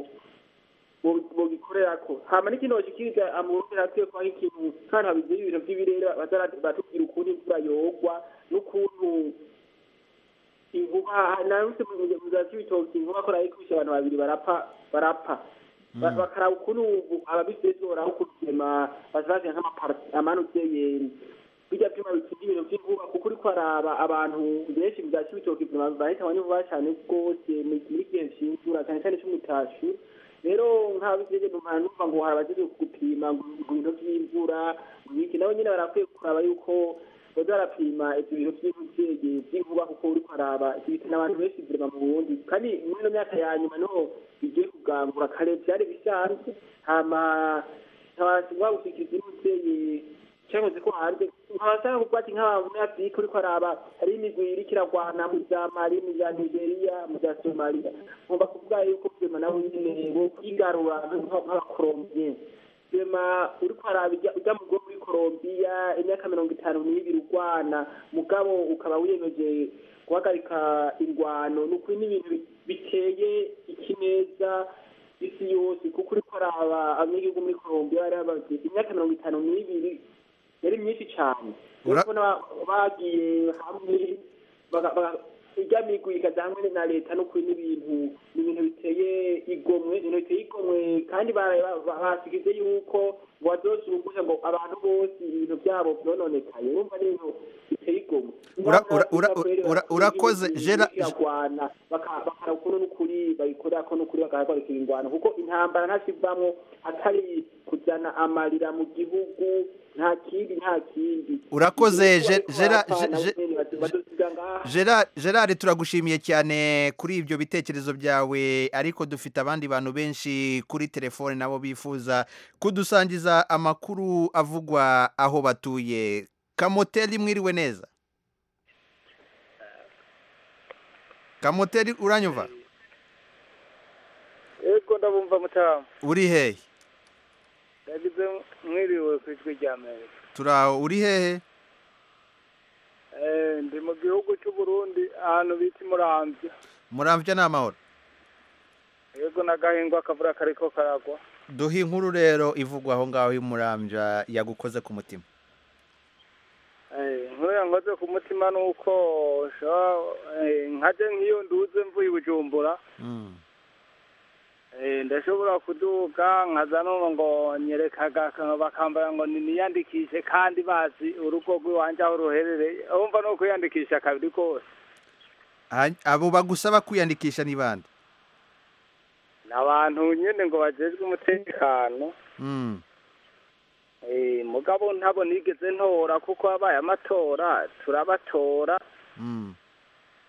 bogikorerako hama n'ikindi boshikiriza amurundi hakwiye kuba nk'ikintu kandi habigira ibintu vy'ibirere baza batubwira ukuntu imvura yogwa n'ukuntu inkuba naruse muzazi ibitoki inkuba ko rayikubise abantu babiri barapfa barapfa Ba- bakaraba ukuntu ababisezwe baraho kuzema bazazira nk'amamanutse bijya byuma bikinga ibintu by'inkuba kuko uriko araba abantu benshi mu bya kibitoki bahitanywe n'inkuba cyane rwose muri gihe cy'imvura cyane cyane cy'umutashu rero nk'ababiseze numva numva ngo hari abagize gupima ngo ibintu by'imvura ibiki nabo nyine barakwiye kuraba yuko baza barapima ibyo bintu by'imvugege by'inkuba kuko uriko araba ibitana abantu benshi virema mu burundi kandi muri ino myaka ya nyuma niho bigiye kugangura kare byari bisanzwe hama nkabasaba gushikiriza imvugege cyakoze ko hanze nkabasaba kuvuga ati nk'abanyafurika uriko araba hari imigwi iriko iragwana mu za mali mu za nigeria mu za somaliya ngomba kuvuga yuko vyema nabo nyene bo kwigarura nk'abakolombiye vyema uriko araba ujya ujya mu bwo muri kolombiya imyaka mirongo itanu n'ibiri urwana mugabo ukaba wiyemeje guhagarika ingwano ni ukuri n'ibintu bi- biteye ikineza isi yose kuko uriko araba abanyagihugu muri kolombiya bari bamaze imyaka mirongo itanu n'ibiri yari myinshi cyane Ura- urabona ba- bagiye hamwe baga- baga- ijya migwi ikaza hamwe na leta no kuri n'ibintu ni ibintu biteye igomwe ibintu biteye igomwe kandi bara- ba- ba- basigize yuko ngo bazosubugusha ngo abantu bose ibintu byabo byononekaye urumva ni ibintu biteye igomwe Ura- ura- ura- ura- urakoze Gera- iragwana bakara ukuntu n'ukuri bayikorera ko n'ukuri bagahagarikira ingwano kuko intambara ntakivamwo atari kujyana amarira mu gihugu nta kindi nta kindi Urakoze, Igihugu Je- bariko Gera- barapfa, Je- nabo Je- nyene bado- badosiga ngaha Gerard Gerard turagushimiye cyane kuri ibyo bitekerezo byawe ariko dufite abandi bantu benshi kuri telefone nabo bifuza kudusangiza amakuru avugwa aho batuye kamoteri mwiriwe neza kamoteri uranyumva yego ndabumva mutamu uri hehe yagize mwiriwe ku ijwi rya amerika turaho uri hehe Eh, ndi mu gihugu cy'u Burundi ahantu bita imurambya muramvya ni amahoro yego n'agahingwa akavura kariko karagwa duhe inkuru rero ivugwa aho ngaho y'umurambya yagukoze ku mutima Eh, inkuru yankoze ku mutima ni uko shobora- eh, nkaje nk'iyo nduze mvuye i bujumbura Mm. Eh, ndashobora kuduga nkaza numva ngo nyerekaga bakambara ngo niyandikishe kandi bazi urugo rw'iwanje aho ruherereye urumva ni ukwiyandikisha kabiri kose Ha- abo bagusaba kwiyandikisha ni bande ni abantu nyine ngo bajejwe umutekano Mm. Eh, mugabo ntabo nigeze ntora kuko habaye amatora turabatora Mm.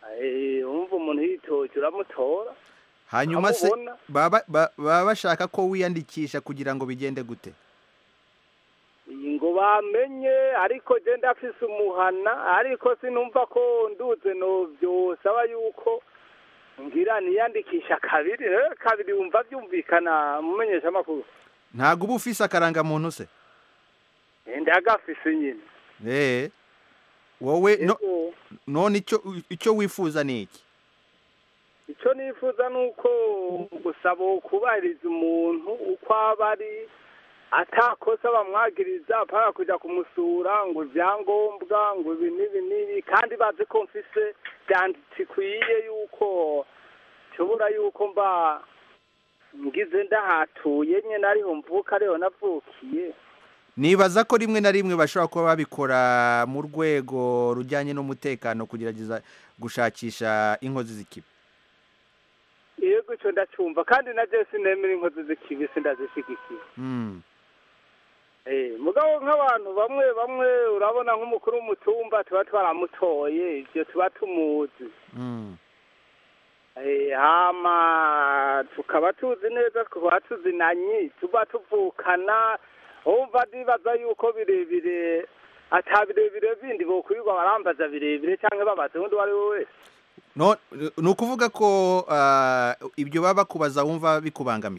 Eh, wumva umuntu yitoje uramutora hanyuma se Amubona. baba ba- baba bashaka ko wiyandikisha kugira ngo bigende gute iyi ngo bamenye ariko je ndafise umuhana ariko sinumva ko nduze no byosaba yuko ngira niyandikisha kabiri rero kabiri wumva byumvikana mumenyesha amakuru ntabwo uba ufise akarangamuntu se ndagafise nyine eh wowe no- none icyo icyo wifuza ni iki icyo nifuza ni uko gusaba kubahiriza umuntu uko aba ari atakosa bamwagiriza apara kujya kumusura ngo ibyangombwa ngo ibi n'ibi n'ibi kandi bazi ko mfise byanditse ikwiye yuko nshobora yuko mba ngize ndahatuye nyine ariho mvuka ariho navukiye nibaza ko rimwe na rimwe bashobora kuba babikora mu rwego rujyanye n'umutekano kugerageza gushakisha inkozi z'ikibi yego icyo ndacyumva kandi na jesi nemera inkozi z'ikibi sindazishyigikiye Mm. Eh, mugabo nk'abantu bamwe bamwe urabona nk'umukuru w'umutumba tuba twaramutoye ibyo tuba tumuzi Mm. Eh, hama tukaba tuzi neza tukaba tuzinanye tuba tuvukana wumva ndibaza yuko birebire ata birebire bindi bokwirirwa barambaza birebire cyangwa babaza undi uwo ari we wese no ni ukuvuga ko ah, ibyo baba bakubaza wumva bikubangamiye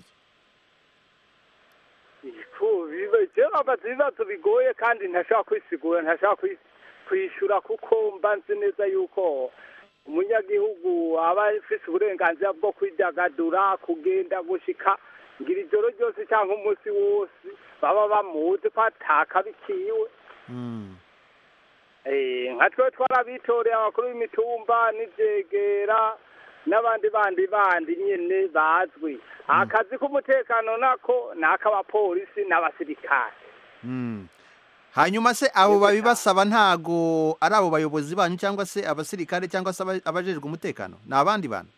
jewe babaza ibibazo bigoye kandi ntashobora kwisigura ntashobora kwi- kwishyura kuko mba nzi neza yuko umunyagihugu aba afise uburenganzira bwo kwidagadura kugenda gushika ngira ijoro ryose cyangwa umunsi wose baba bamuzi ko atakabikiwe Eh, nka twe twarabitoreye abakuru b'imitumba n'ivyegera n'abandi bandi bandi nyene bazwi akazi k'umutekano nako ni ak'abapolisi n'abasirikare Mm. hanyuma se abo babibasaba ntago ari abo bayobozi banyu cyangwa se abasirikare cyangwa se aba- abajejwe umutekano ni abandi bantu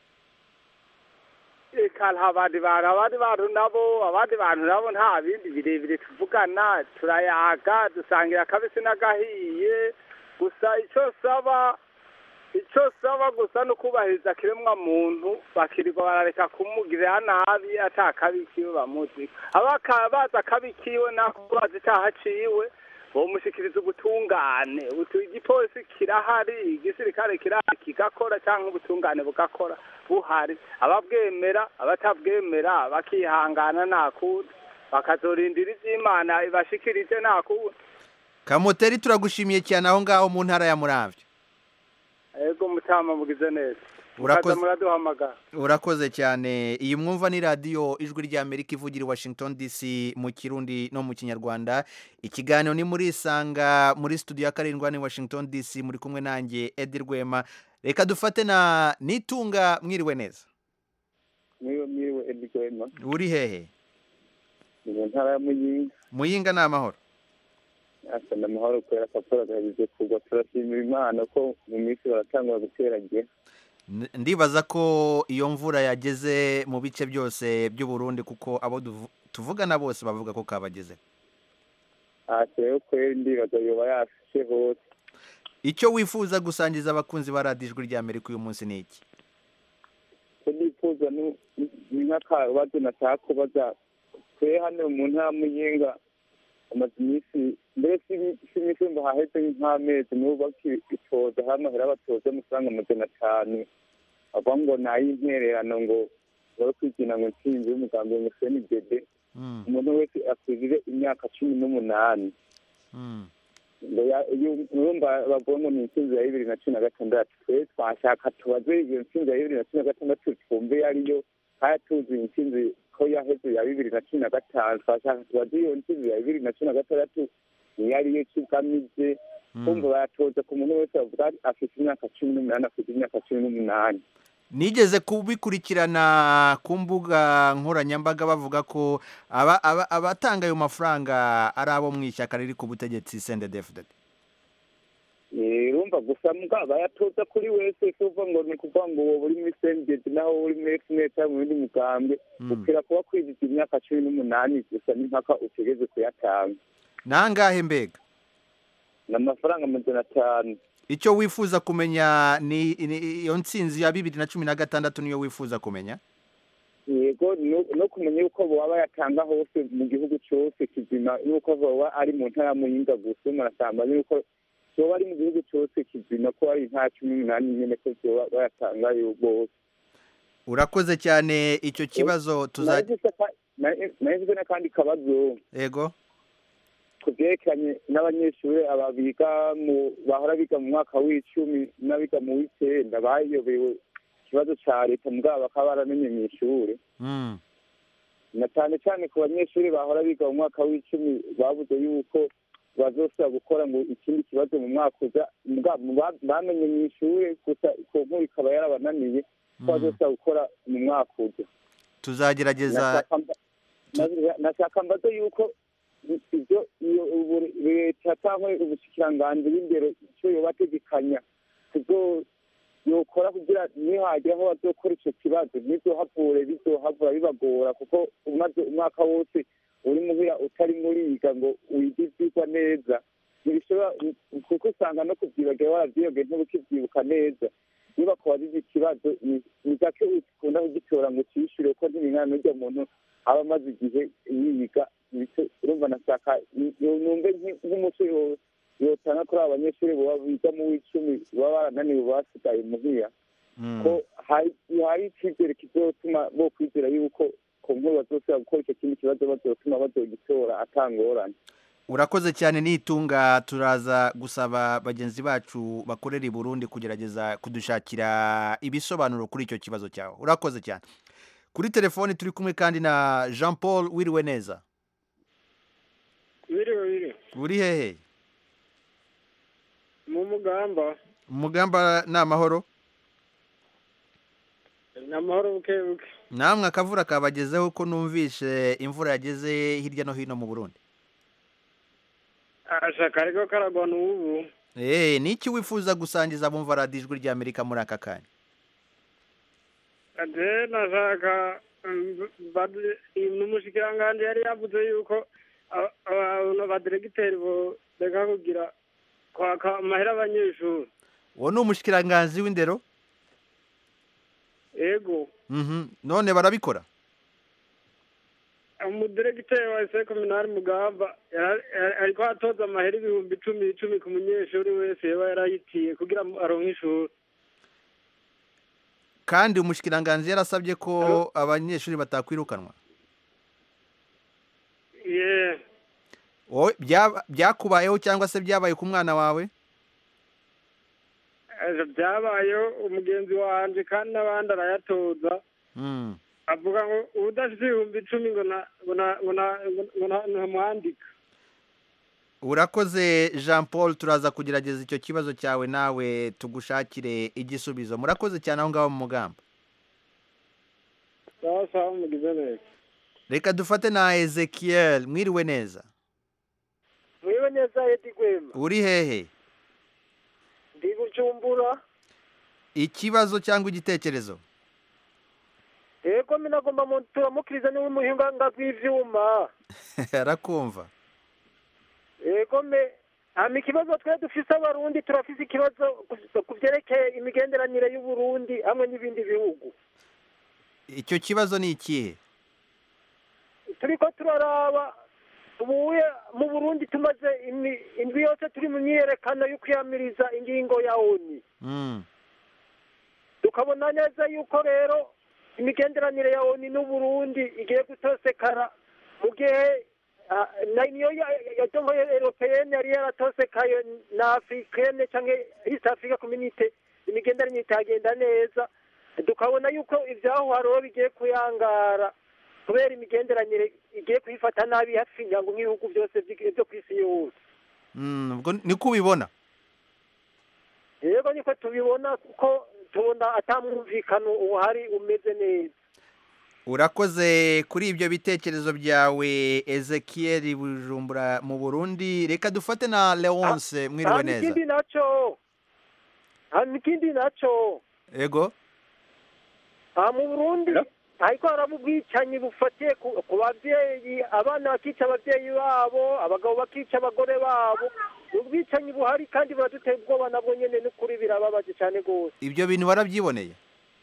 eka nta bandi bantu abandi bantu nabo abandi bantu nabo nta bindi birebire tuvugana turayaga dusangira akabisi n'agahiye gusa icyo saba icyo saba gusa ni ukubahiriza kiremwa muntu bakirirwa barareka kumugirira nabi atakabikiwe bamuzi abaka bazi akabikiwe nako bazi icyaha ciwe bomushikiriza ubutungane utu igipolisi kirahari igisirikare kirahari kigakora cyangwa ubutungane bugakora buhari ababwemera abatabwemera bakihangana nta kundi bakazorindira iby'imana ibashikirije nta kundi kamoteri turagushimiye cyane aho ngaho mu ntara ya muramvya ego mutama mugize neza Urakoze. mukaza muraduhamagara urakoze cyane iyi mwumva ni radiyo ijwi ry'amerika ivugira i washington dc mu kirundi no mu kinyarwanda ikiganiro ni muri isanga muri studio ya karindwi hano i washington dc muri kumwe nanjye edi rwema reka dufate na nitunga mwiriwe neza niwe mwiriwe edi rwema uri hehe ni mu ntara ya muyinga muyinga ni amahoro asa ni amahoro kubera ko akora gahejeje kugwa turashimira imana ko mu minsi baratangura guteragira N- ndibaza ko iyo mvura yageze mu bice byose by'u Burundi kuko abo duvu- tuvugana bose bavuga ko kabageze ntacyo rero kweri ndibaza yoba yafishe hose icyo wifuza gusangiza abakunzi ba radiyo ijwi ry'amerika uyu munsi ni iki ko nifuza ni- ni nk'akabazo nashaka kubaza twe hano mu ntara ya muyinga amaze iminsi mbere si- si iminsi ngo haheze nk'amezi n'ubu bakitoza hano hera batoza amafaranga amajana atanu bavuga ngo ni ay'intererano ngo bari kwigina ngo ntsinzi y'umugambi ngo seni bebe umuntu wese akwirire imyaka cumi n'umunani ngo ya- iyo- urumva bavuga ngo ni intsinzi ya bibiri na cumi na gatandatu twe twashaka tubaze iyo ntsinzi ya bibiri na cumi na gatandatu twumve iyo ariyo kandi tuzi intsinzi ko yaheze ya bibiri na cumi na gatanu twashaka tubaze iyo ntsinzi ya bibiri na cumi na gatandatu niyo ariyo kigamije kumva bayatoza ku muntu wese bavuga afite imyaka cumi n'umunani afite imyaka cumi n'umunani nigeze kubikurikirana ku mbuga nkoranyambaga bavuga ko aba- aba- abatanga ayo mafaranga ari abo mu ishyaka riri ku butegetsi sendedefudede Eh, urumva gusa mbwa bayatoza kuri wese si uvuga ngo ni ukuvuga ngo wowe uri muri sendedi naho uri muri efuneti cyangwa mu bindi mugambwe ukira kuba kwiziza imyaka cumi n'umunani gusa n'impaka utegeze kuyatanga nangahe mbega ni amafaranga amajana atanu icyo wifuza kumenya ni ni- iyo ntsinzi ya bibiri na cumi na gatandatu niyo wifuza kumenya yego no- no kumenya yuko baba bayatanga hose mu gihugu cyose kizima yuko baba ari mu ntara ya muyinga gusa murasamba yuko baba ari mu gihugu cyose kizima ko ari intara cumi n'umunani nyine ko baba bayatanga yo bose urakoze cyane icyo kibazo tuza nagize n'akandi kabazo yego ku byerekeranye n'abanyeshuri aba biga mu bahora biga mu mwaka w'icumi n'abiga mu w'icyenda bayobewe ikibazo cya leta mugabo bakaba baramenye mu ishuri Mm. na cyane cyane ku banyeshuri bahora biga mu mwaka w'icumi babuze yuko bazosubira gukora ngo ikindi kibazo mu mwaka uza mugabo ba- bamenye mu ishuri gusa ku nkuru ikaba yarabananiye ko bazosubira gukora mu mwaka uza tuzagerageza Nashaka mba- na- nashaka mbaze yuko i- ibyo iyo ubu- leta cyangwa ubushikiranganji b'imbere icyo yobategekanya kuzo yokora kugira nihagira aho bazokora ico kibazo ntizohavure bizohavura bibagora kuko umaze umwaka wose uri muhira utari muriga ngo wige ivyigwa neza ntibishobora kuko usanga no kuvyibagira waravyiyogeye ntubukivyibuka neza iyo bakubajije ikibazo ni- ni gake ukunda kugitora ngo ucishure kuko ntibingana n'urya muntu aba amaze igihe yiga bityo urumva nashaka numve nki- nk'umuco yo- yotanga kuri aba banyeshuri baba biga mu w'icumi baba barananiwe basigaye muhira ko hari hari icyizere kizotuma bo kwizera yuko ku nkuru bazosubira gukora icyo kindi kibazo bazotuma bazogitora atangorane urakoze cyane nitunga turaza gusaba bagenzi bacu bakorera i burundi kugerageza kudushakira ibisobanuro kuri icyo kibazo cyawe urakoze cyane kuri telefoni turi kumwe kandi na jean paul wiriwe neza biriwe biri uri hehe mu mugamba umugamba ni amahoro ni amahoro buke buke namwe akavura kabagezeho ko numvishe imvura yageze hirya no hino mu burundi ashaka ariko karagwa n'ubu eee ni iki wifuza gusangiza abumva radiyo ijwi ry'amerika muri aka kanya ade nashaka mm, bad- n'umushikiranganji yari yavuze yuko aba- aba- abaderegiteri boreka kugira kwaka amahera abanyeshuri uwo ni umushikiranganzi w'indero ego Mhm. none barabikora umudiregiteri wa ese kominari mugamba yara- yara- ariko atoza amahera ibihumbi icumi icumi ku munyeshuri wese yaba yarayitiye kugira ngo aronke ishuri kandi umushikiranganzi yarasabye ko abanyeshuri batakwirukanwa ye wowe byaba- byakubayeho cyangwa se byabaye ku mwana wawe Aje byabayeho umugenzi wanje kandi n'abandi arayatoza Mm. avuga ngo udafite ibihumbi icumi ngo na ngo na ngo na ngo na ntamwandika urakoze jean paul turaza kugerageza icyo kibazo cyawe nawe tugushakire igisubizo murakoze cyane aho ngaho mu mugamba sawa sawa mugize neza reka dufate na ezekiel mwiriwe neza mwiwe neza edi gwema uri hehe ndi bujumbura ikibazo cyangwa igitekerezo yego minagomba mu turamukiriza niwe muhinga bw'ivyuma arakumva yego me hama ikibazo twe dufise abarundi turafise ikibazo ku- ku vyerekeye imigenderanire y'uburundi hamwe n'ibindi bihugu icyo kibazo ni ikihe turiko turaraba ubuye mu burundi tumaze imi- indwi yose turi mu myiyerekano yo kwiyamiriza ingingo ya oni Mm. tukabona neza yuko rero imigenderanire ya oni n'uburundi igiye gutosekara mu gihe ah, na niyo yadongo europeyene yari yaratosekaye na africaine canke east africa community imigenderanire itagenda neza tukabona yuko ivyaho hariho bigiye kuyangara kubera imigenderanire igiye kuyifata nabi hafi nyango nk'ibihugu byose vy'i- vyo kw'isi yose Mm, ubwo niko ubibona yego niko tubibona kuko tubona atamwumvikano uhari umeze neza urakoze kuri ibyo bitekerezo byawe ezekiel bujumbura mu burundi reka dufate na leonce mwiriwe hama neza ikindi naco hama ikindi naco ego aha mu burundi ariko haraba ubwicanyi bufatiye ku ku babyeyi abana bakica ababyeyi babo abagabo bakica abagore babo ni ubwicanyi buhari kandi buraduteye ubwoba nabwo nyine n'ukuri birababaje cyane rwose ibyo bintu warabyiboneye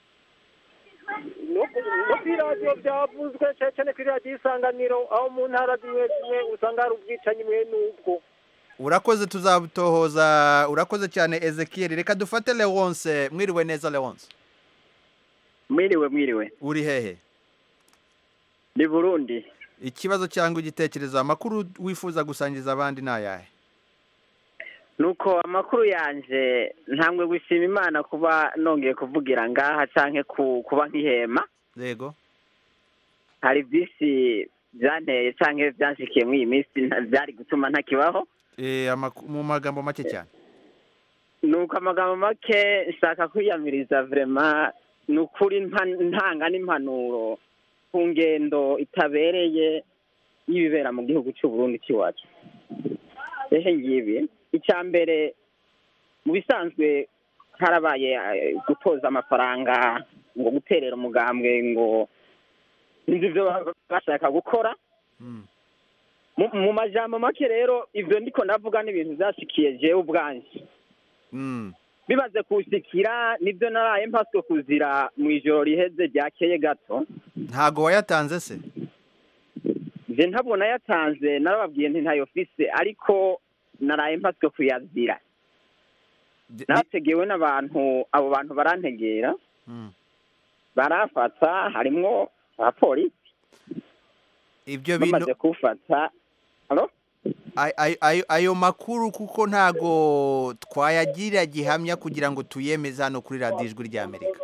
no ku no kuri radiyo byavuzwe cyane cyane kuri radiyo isanganiro aho mu ntara zimwe zimwe usanga hari ubwicanyi mwe n'ubwo urakoze tuzabutohoza urakoze cyane ezekiel reka dufate leonce mwiriwe neza leonce mwiriwe mwiriwe uri hehe ni burundi ikibazo cyangwa igitekerezo amakuru wifuza gusangiza abandi ni ayahe nuko amakuru yanje ntambwe gushima imana kuba nongeye kuvugira ngaha canke ku- kuba nk'ihema yego hari byinshi byanteye canke byanshikiye muri iyi minsi nta- byari gutuma ntakibaho Eh, amaku- mu magambo make cyane nuko amagambo make nshaka kwiyamiriza vrema ni ukuri mpa- ntanga n'impanuro ku ngendo itabereye y'ibibera mu gihugu cy'u Burundi cy'iwacu ehe ngibi icya mbere mu bisanzwe harabaye eh, gutoza amafaranga ngo guterera umugambwe ngo sinzi ibyo baba bashaka gukora mu mu majambo make rero ivyo ndiko ndavuga n'ibintu vyashikiye jewe ubwanje bimaze kushikira nibyo naraye mpaswe kuzira mu ijoro riheze ryakeye gato ntago wayatanze se je ntabwo nayatanze narababwiye nti ntayo fise ariko naraye mpaswe kuyazira nategewe n'abantu abo bantu barantegera barafata harimwo abapolisi ibyo bamaze bintu kufata Halo? Ay- ay- ayo ayo makuru kuko ntago twayagira gihamya kugira ngo tuyemeze hano kuri radiyo ijwi ry'amerika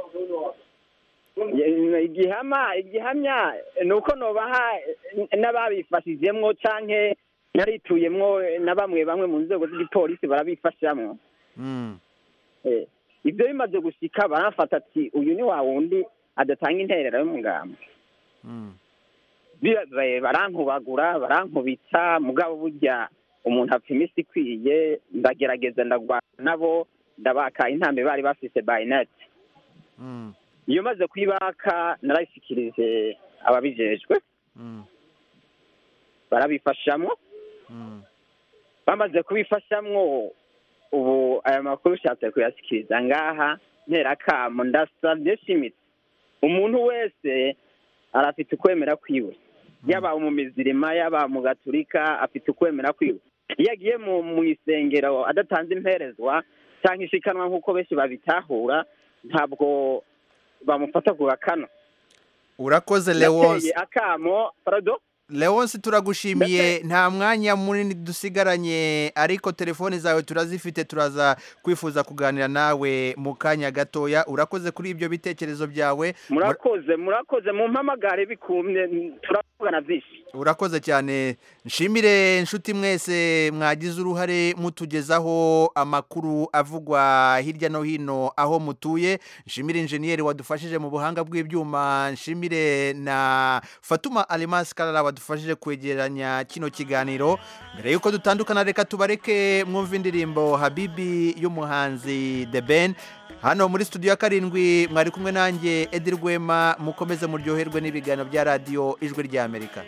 Ye- igihama igihamya ni uko nobaha n'ababifashijemwo canke narituyemwo na bamwe bamwe mu nzego z'igipolisi barabifashamwo Mm. Eh, ibyo bimaze gushika barafata ati uyu ni wa wundi adatanga interera y'umugambi Mm. Bi- ba- barankubagura barankubita mugabo burya umuntu apfa iminsi ikwiye ndagerageza ndagwana nabo ndabaka intambi bari bafise bayinete Mm. iyo maze kuyibaka narayishikirije ababijejwe Mm. barabifashamwo Mm. bamaze kubifashamwo ubu aya makuru ushatse kuyashyikiriza ngaha nterakamo ndasabye shimitse umuntu wese arafite ukwemera kwiwe yaba mu mizirima yaba mu gaturika afite ukwemera kwiwe iyo agiye mu mu isengero adatanze imperezwa cyangwa ishikanwa nk'uko benshi babitahura ntabwo bamufata ku gakano urakoze leonce Yateye akamo parado leonce turagushimiye nta mwanya munini dusigaranye ariko telefoni zawe turazifite turaza kwifuza kuganira nawe mu kanya gatoya urakoze kuri ibyo bitekerezo byawe murakoze murakoze mu mpamagare bikumye turavugana byinshi urakoze cyane nshimire inshuti mwese mwagize uruhare mutugezaho amakuru avugwa hirya no hino aho mutuye nshimire injeniyeri wadufashije mu buhanga bw'ibyuma nshimire na fatuma alimasi karara wadufashije kwegeranya kino kiganiro mbere y'uko dutandukana reka tubareke mwumva indirimbo habibi y'umuhanzi the ben hano muri studio ya karindwi mwari kumwe nanjye edi rwema mukomeze muryoherwe n'ibiganiro bya radiyo ijwi ry'amerika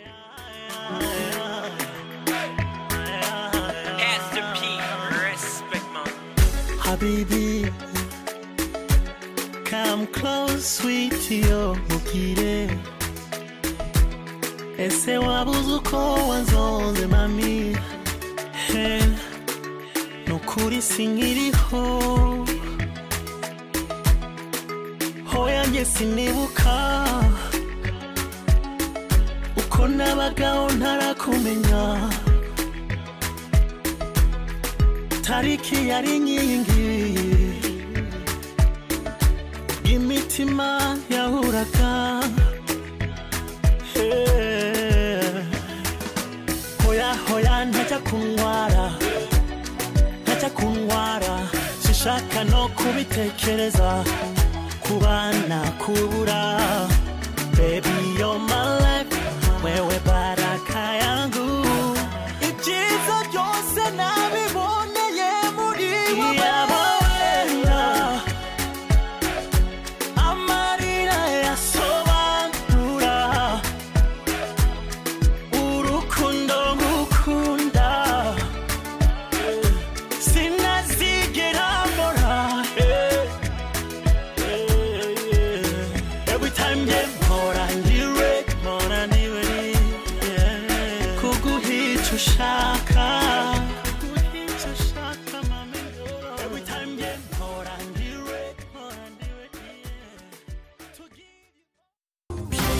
Pastor P, respect man. Habibi, come close, sweetie, yo, mukire. Ese wabuze uko wanzonze mami he nukuri sinkiriho hoya njye sinibuka uko nabagaho ntarakumenya tariki yari inkingi imitima yahuraga Eh, hoya hoya ntajya kunyara ntajya kunyara sinshaka no kubitekereza kubana kubura